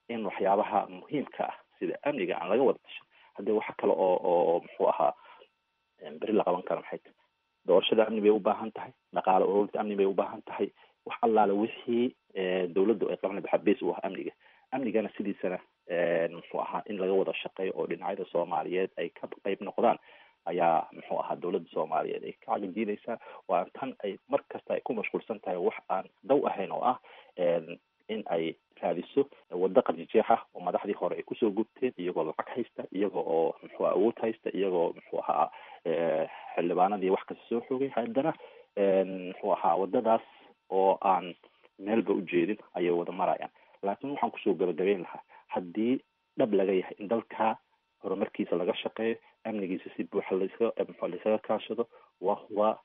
in waxyaabaha muhiimka ah sida amniga aan laga wada tashan haddii waxa kale oo oo muxuu ahaa beri la qaban karo maxay tahay doorashada amni bay ubaahan tahay dhaqaale ururinta amni bay ubaahan tahay wax allaale wixii dawladdu ay qabanay waxaa base u ah amniga amnigana sidiisana muxuu ahaa in laga wada shaqeeyo oo dhinacyada soomaaliyeed ay ka qayb noqdaan ayaa muxuu ahaa dawladda soomaaliyeed ay ka cagajiinaysaa waa tan ay mar kasta ay ku mashquulsan tahay wax aan daw ahayn oo ah in ay raadiso waddo qarjijeex ah oo madaxdii hore ay kusoo gubteen iyagoo lacag haysta iyaga oo muxuu awood haysta iyagoo muxuu ahaa xildhibaanadii wax kasta soo xoogay haddana muxuu ahaa waddadaas oo aan meelba ujeedin ayay wada marayaan laakiin waxaan kusoo gabagabeyn lahaa haddii dhab laga yahay in dalka horumarkiisa laga shaqeeyo amnigiisa si buuxa laska laysaga kaashado wa waa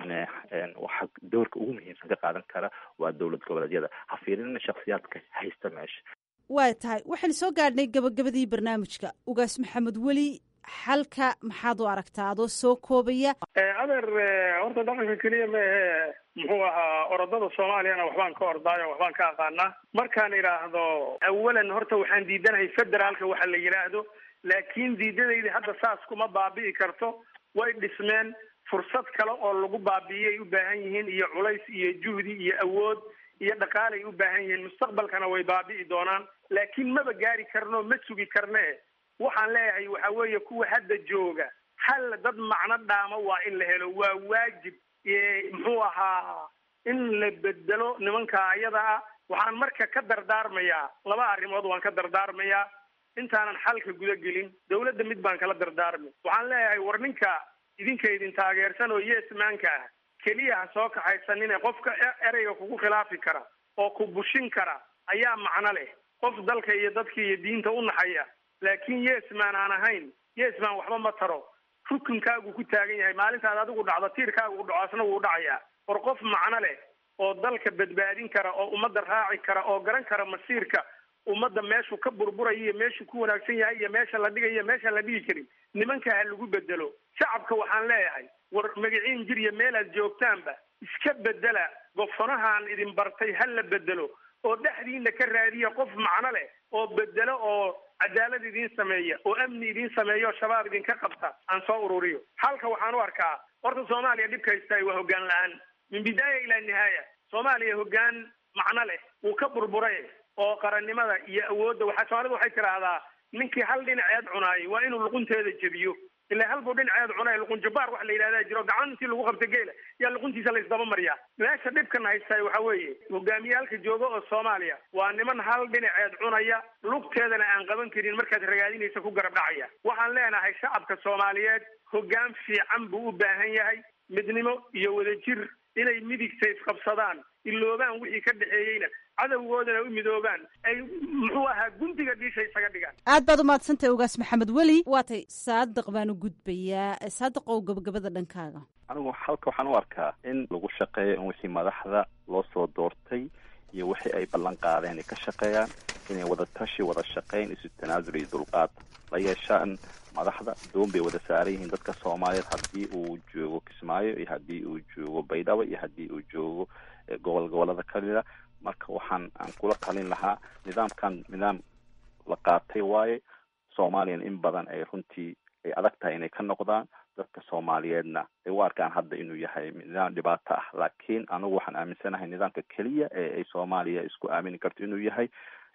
waxa doorka ugu muhiimsan ka qaadan kara waa dowlad goboleedyada ha fiirinina shaksiyaadka haysta meesha waa tahay waxaynu soo gaadhnay gabagabadii barnaamijka ugaas maxamed weli xalka maxaad u aragtaa adoo soo koobaya adeer horta dhaqanka keliya maahe muxuu ahaa orodada soomaaliyana waxbaan ka ordaayo waxbaan ka aqaanaa markaan idhaahdo awalan horta waxaan diidanahay federaalka waxa la yidhaahdo laakiin diidadaydi hadda saas kuma baabi'i karto way dhismeen fursad kale oo lagu baabi'iyay u baahan yihiin iyo culays iyo juhdi iyo awood iyo dhaqaalay u baahan yihiin mustaqbalkana way baabi'i doonaan laakiin maba gaari karno ma sugi karne waxaan leeyahay waxa weeye kuwa hadda jooga hal dad macno dhaama waa in la helo waa waajib muxuu ahaa in la bedelo nimanka ayada ah waxaan marka ka dardaarmayaa laba arrimood waan ka dardaarmayaa intaanan xalka guda gelin dawladda mid baan kala dardaarmay waxaan leeyahay war ninka idinka idin taageersan oo yeesmaanka ah keliya ha soo kaxaysanine qofka ereyga kugu khilaafi kara oo ku bushin kara ayaa macno leh qof dalka iyo dadka iyo diinta u naxaya laakiin yesman aan ahayn yesman waxba ma taro rukunkaagu ku taagan yahay maalintaad adigu dhacdo tiirkaagu dhaco asna wuu dhacayaa war qof macno leh oo dalka badbaadin kara oo ummadda raaci kara oo garan kara masiirka ummadda meeshuu ka burburaya iyo meeshuu ku wanaagsan yahay iyo meesha la dhigayo meeshaan la dhigi karin nimanka ha lagu bedelo shacabka waxaan leeyahay war magaciin jir iyo meelaad joogtaanba iska bedela gofonahaan idin bartay ha la bedelo oo dhexdiina ka raadiya qof macno leh oo bedelo oo cadaalad idiin sameeya oo amni idiin sameeya oo shabaab idinka qabta aan soo ururiyo halka waxaan u arkaa horta soomaaliya dhibka haystaay waa hoggaan la-aan min bidaaya ilaa nihaaya soomaaliya hoggaan macno leh wuu ka burburay oo qarannimada iyo awoodda waxaa soomaalida waxay tidhaahdaa ninkii hal dhinaceed cunaayay waa inuu luqunteeda jebiyo ilaa halbuu dhinaceed cunay luqun jabbaar wax la yidhahdaa jiro gacan intii lagu qabta geela yaa luquntiisa la isdaba mariyaa meesha dhibkan haystaay waxa weeye hogaamiyaalka jooga oo soomaaliya waa niman hal dhinaceed cunaya lugteedana aan qaban karin markaad ragaadinaysa ku garab dhacaya waxaan leenahay shacabka soomaaliyeed hoggaan fiican buu u baahan yahay midnimo iyo wadajir inay midigta isqabsadaan iloobaan wixii ka dhexeeyeyna cadowgoodana u midoobaan ay muxuu ahaa gundiga dhiisha isaga dhigaan aad baad umahadsantahay ugaas maxamed weli waatay saadiq baan u gudbayaa saadiq ow gabagabada dhankaaga anigu halka waxaan u arkaa in lagu shaqeeyo in wixii madaxda loo soo doortay iyo wixii ay ballan qaadeen ay ka shaqeeyaan inay wada tashi wada shaqeyn isu tanaasul iyo dulqaad la yeeshaan madaxda doon bay wada saaran yihiin dadka soomaaliyeed haddii uu joogo kismaayo iyo haddii uu joogo baydhabo iyo haddii uu joogo gobol gobolada kamida marka waxaan aan kula talin lahaa nidaamkan nidaam la qaatay waaye soomaaliyana in badan ay runtii ay adag tahay inay ka noqdaan dadka soomaaliyeedna ay u arkaan hadda inuu yahay nidaam dhibaato ah laakiin anigu waxaan aaminsanahay nidaamka keliya ee ay soomaaliya isku aamini karto inuu yahay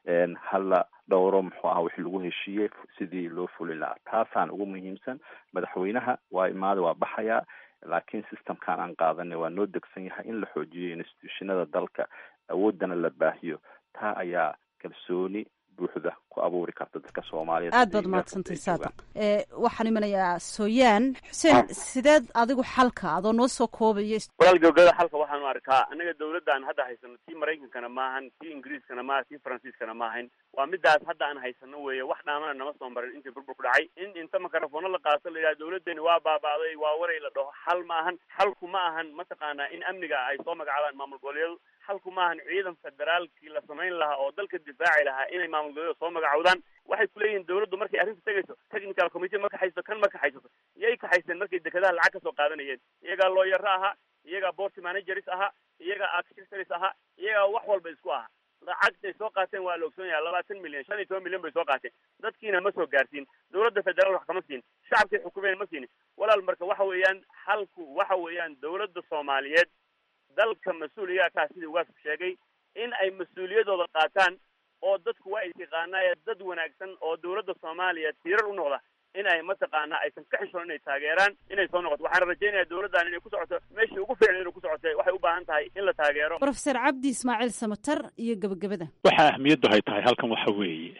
hala dhowro muxuu aha wixii lagu heshiiyey sidii loo fulin lahaa taasaan ugu muhiimsan madaxweynaha waa imaada waa baxayaa laakiin systemkan aan qaadanay waa noo degsan yahay in la xoojiyo institutionada dalka awoodana la baahiyo taa ayaa kalsooni buuxda ku abuuri karta dadka soomaaliyeed aad baad umahadsantay saadiq waxaan imanayaa sooyaan xuseen sideed adigu xalka adoo noo soo koobaya walaal gabagabada xalka waxaan u arkaa annaga dawladdan hadda haysano tii maraykankana maahan tii ingiriiskana maaha tii faransiiskana maahayn waa midaas hadda aan haysano weeye wax dhaamana nama soo marin intii burbur ku dhacay in inta makarafoona la qaato la yidhaha dawladdeeni waa baaba'day waa waray la dhaho xal ma ahan xalku ma ahan mataqaanaa in amniga ay soo magacaabaan maamul goboleedyadu xalku maahan ciidan federaalkii la samayn lahaa oo dalka difaaci lahaa inay maamul goboleedyada soo magacowdaan waxay kuleeyihiin dawladdu markay arrinta tegayso technical committee ma kaxayso kan ma kaxaysato iyay kaxayseen markay dekedaha lacag kasoo qaadanayeen iyagaa looyaro ahaa iyagaa board managers ahaa iyagaa architectors ahaa iyagaa wax walba isku ahaa lacagtay soo qaateen waa la ogsoon yahay labaatan milyan shan iyo toban milyan bay soo qaateen dadkiina ma soo gaarsiin dowladda federaal wax kama siin shacabkay xukumeen ma siinin walaal marka waxa weeyaan halku waxa weeyaan dowladda soomaaliyeed dalka mas-uuliyaa kaa sidii ugaasku sheegay in ay mas-uuliyadooda qaataan oo dadku waa isyaqaanaaye dad wanaagsan oo dowladda soomaaliya tiirar u noqda in ay mataqaanaa aysan ka xishoon inay taageeraan inay soo noqoto waxaana rajaynayaa dowladdan inay ku socoto meeshii ugu fiicnay inay ku socotay waxay u baahan tahay in la taageero brofeser cabdi ismaaciil samatar iyo gebagabada waxa ahmiyaddu hay tahay halkan waxa weeye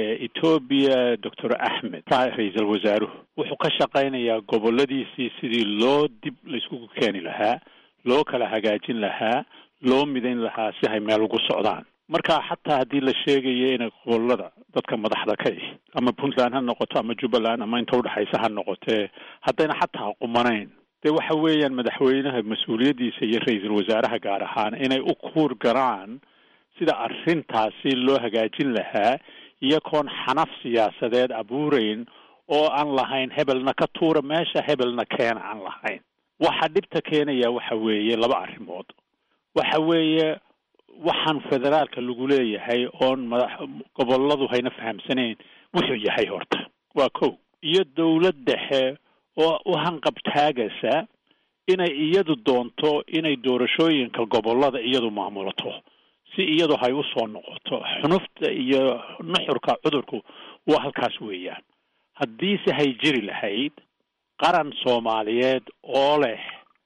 etoobiya doctor axmed ra-iisul wasaaruhu wuxuu ka shaqaynayaa goboladiisii sidii loo dib layskugu keeni lahaa loo kala hagaajin lahaa loo midayn lahaa si hay meel ugu socdaan marka xataa haddii la sheegayo inay gobolada dadka madaxda ka ihi ama puntland ha noqoto ama jubbaland ama inta udhexaysa ha noqotee haddayna xataa qumanayn dee waxa weeyaan madaxweynaha mas-uuliyaddiisa iyo ra-iisul wasaaraha gaar ahaan inay u kuur garaan sida arrintaasi loo hagaajin lahaa iyagoon xanaf siyaasadeed abuurayn oo aan lahayn hebelna ka tuura meesha hebelna keena aan lahayn waxa dhibta keenaya waxa weeye laba arrimood waxa weeye waxaan federaalka lagu leeyahay oon madax goboladu hayna fahamsanayn wuxuu yahay horta waa kow iyo dowlad dhexe oo u hanqabtaagaysa inay iyadu doonto inay doorashooyinka gobolada iyadu maamulato si iyadu hay u soo noqoto xunufta iyo nuxurka cudurku waa halkaas weeyaan haddiise hay jiri lahayd qaran soomaaliyeed oo leh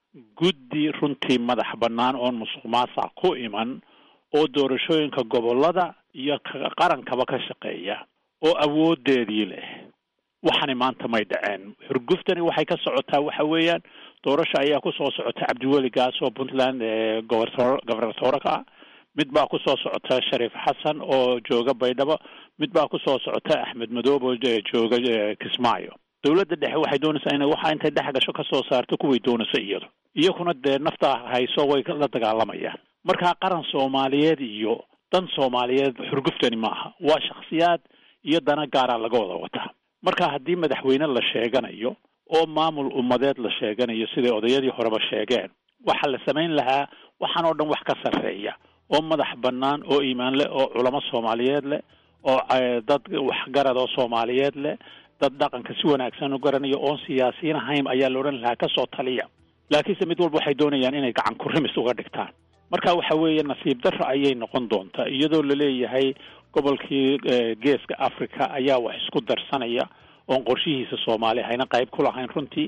guddi runtii madax bannaan oon musuq maasac ku iman oo doorashooyinka gobolada iyo qarankaba ka shaqeeya oo awoodeedii leh waxani maanta may dhaceen xurguftani waxay ka socotaa waxa weeyaan doorasha ayaa kusoo socota cabdiweli gaas oo puntland gobertor gobernatora ka ah mid baa kusoo socota shariif xasan oo jooga baydhabo mid baa kusoo socota axmed madoob oo jooga kismaayo dowladda dhexe waxay doonaysaa inay waxa intay dhex gasho kasoo saarto kuway doonayso iyadu iyakuna dee nafta hayso way la dagaalamayaan markaa qaran soomaaliyeed iyo dan soomaaliyeed xurguftani maaha waa shakhsiyaad iyo dana gaara laga wada wataa marka haddii madaxweyne la sheeganayo oo maamul ummadeed la sheeganayo siday odayadii horeba sheegeen waxaa la samayn lahaa waxaan oo dhan wax ka sarreeya oo madax bannaan oo iimaan leh oo culamo soomaaliyeed leh oo dad waxgarad oo soomaaliyeed leh dad dhaqanka si wanaagsan u garanayo oon siyaasiyiin ahayn ayaa la odhan lahaa kasoo taliya laakiinse mid walba waxay doonayaan inay gacan kurimis uga dhigtaan marka waxa weeye nasiib darro ayay noqon doontaa iyadoo laleeyahay gobolkii geeska africa ayaa wax isku darsanaya oon qorshihiisa soomaali hayna qayb ku lahayn runtii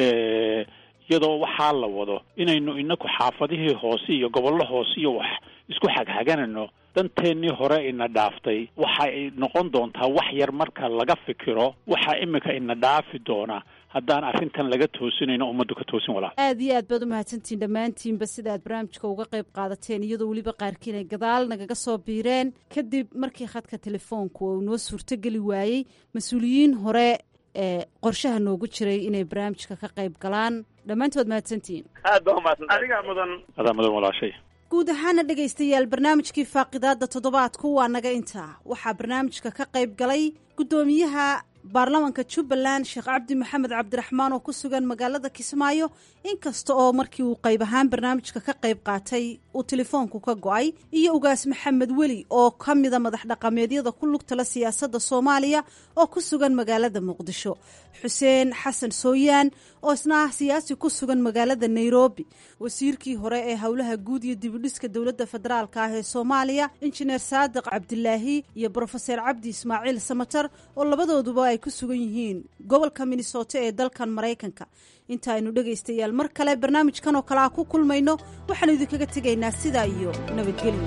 iyadoo waxaa la wado inaynu inaku xaafadihii hoose iyo gobollo hoose iyo wax isku xagxaganayno danteennii hore ina dhaaftay waxay noqon doontaa wax yar marka laga fikiro waxaa imika ina dhaafi doona haddaan arrintan laga toosinayno ummaddu ka toosin walaal aad iyo aad baad u mahadsantihiin dhammaantiinba sida aad barnaamijka uga qayb qaadateen iyadoo weliba qaarkiin ay gadaal nagaga soo biireen kadib markii khadka telefoonku uu noo suurtogeli waayey mas-uuliyiin hore ee qorshaha noogu jiray inay barnaamijka ka qayb galaan dhammaantood mahadsantihiin aad baa umahadsantahay adigaa mudan adaa mudan walaashay guud ahaana dhegaystayaal barnaamijkii faaqidaadda toddobaadku waa naga intaa waxaa barnaamijka ka qayb galay guddoomiyaha baarlamanka jubbaland sheekh cabdi maxamed cabdiraxmaan oo ku sugan magaalada kismaayo inkasta oo markii uu qayb ahaan barnaamijka ka qayb qaatay uu telefoonku ka go-ay iyo ugaas maxamed weli oo ka mida madax dhaqameedyada ku lugtala siyaasadda soomaaliya oo ku sugan magaalada muqdisho xuseen xasan sooyaan oo isna ah siyaasi ku sugan magaalada nairobi wasiirkii hore ee howlaha guud iyo dibudhiska dowladda federaalk ah ee soomaaliya injineer saadiq cabdilaahi iyo brofeser cabdi ismaaciil samatar oo labadooduba ay ku sugan yihiin gobolka minnesota ee dalkan maraykanka inta aynu dhegaystayaal mar kale barnaamijkan oo kale ah ku kulmayno waxaanu idinkaga tegaynaa sidaa iyo nabadgelyo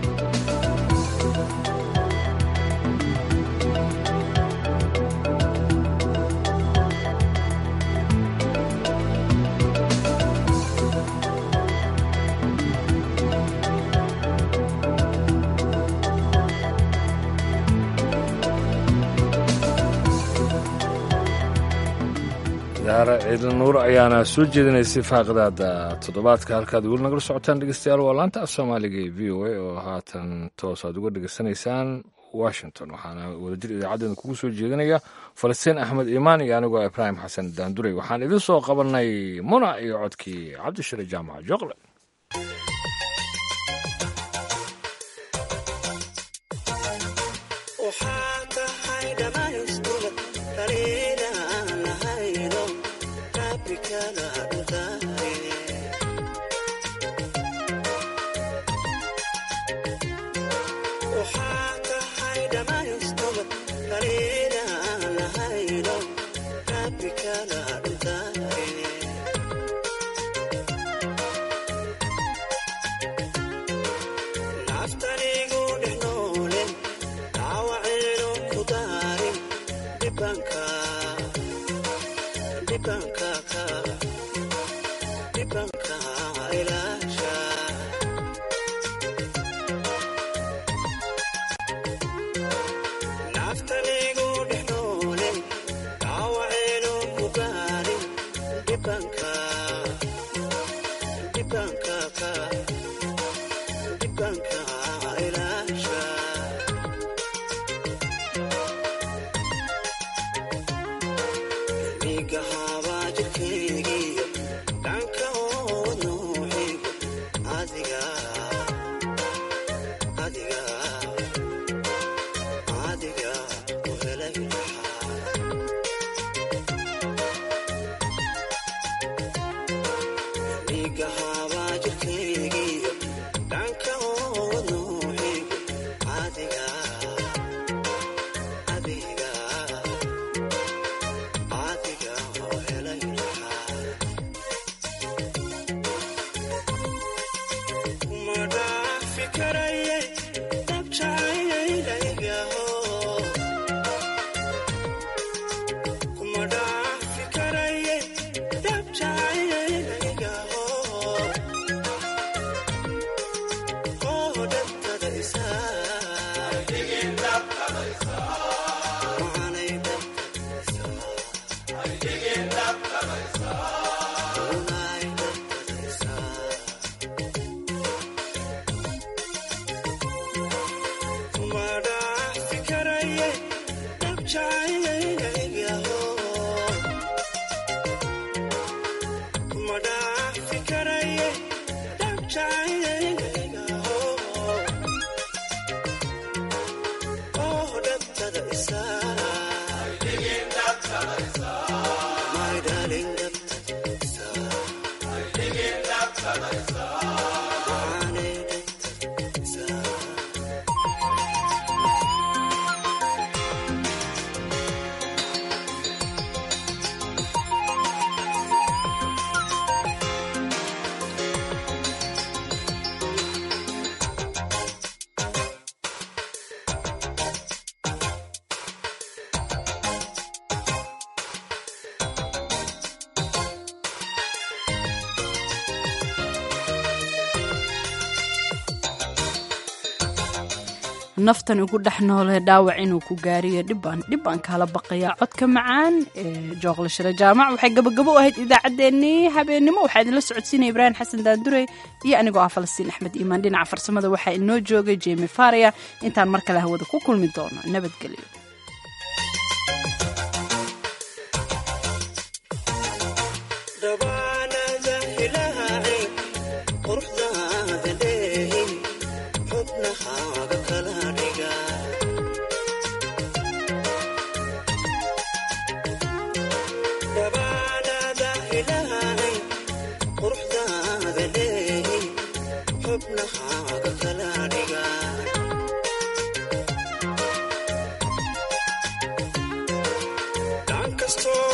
daara ciidla nuur ayaana soo jeedinaysay faaqidaada toddobaadka halkaad weli nagala socotaan dhegeystayaal waa laanta af soomaaliga ee v o a oo haatan toos aad uga dhegeysanaysaan washington waxaana wadajir idaacadeena kugu soo jeedinaya falastiin axmed iimaan iyo anigoo ibraahim xasan daandurey waxaan idin soo qabanay muna iyo codkii cabdishire jaamac joqle naftan ugu dhex noole dhaawac inuu ku gaariyo dhibaan dhibaan kala baqayaa codka macaan ee jooqla shire jaamac waxay gabagabo u ahayd idaacaddeenii habeennimo waxaa idinla socodsiinaya ibraahim xasan daandurey iyo anigoo ah falastiin axmed iimaan dhinaca farsamada waxaa inoo joogay jemi faria intaan mar kale hawada ku kulmi doono nabadgelyo Stop.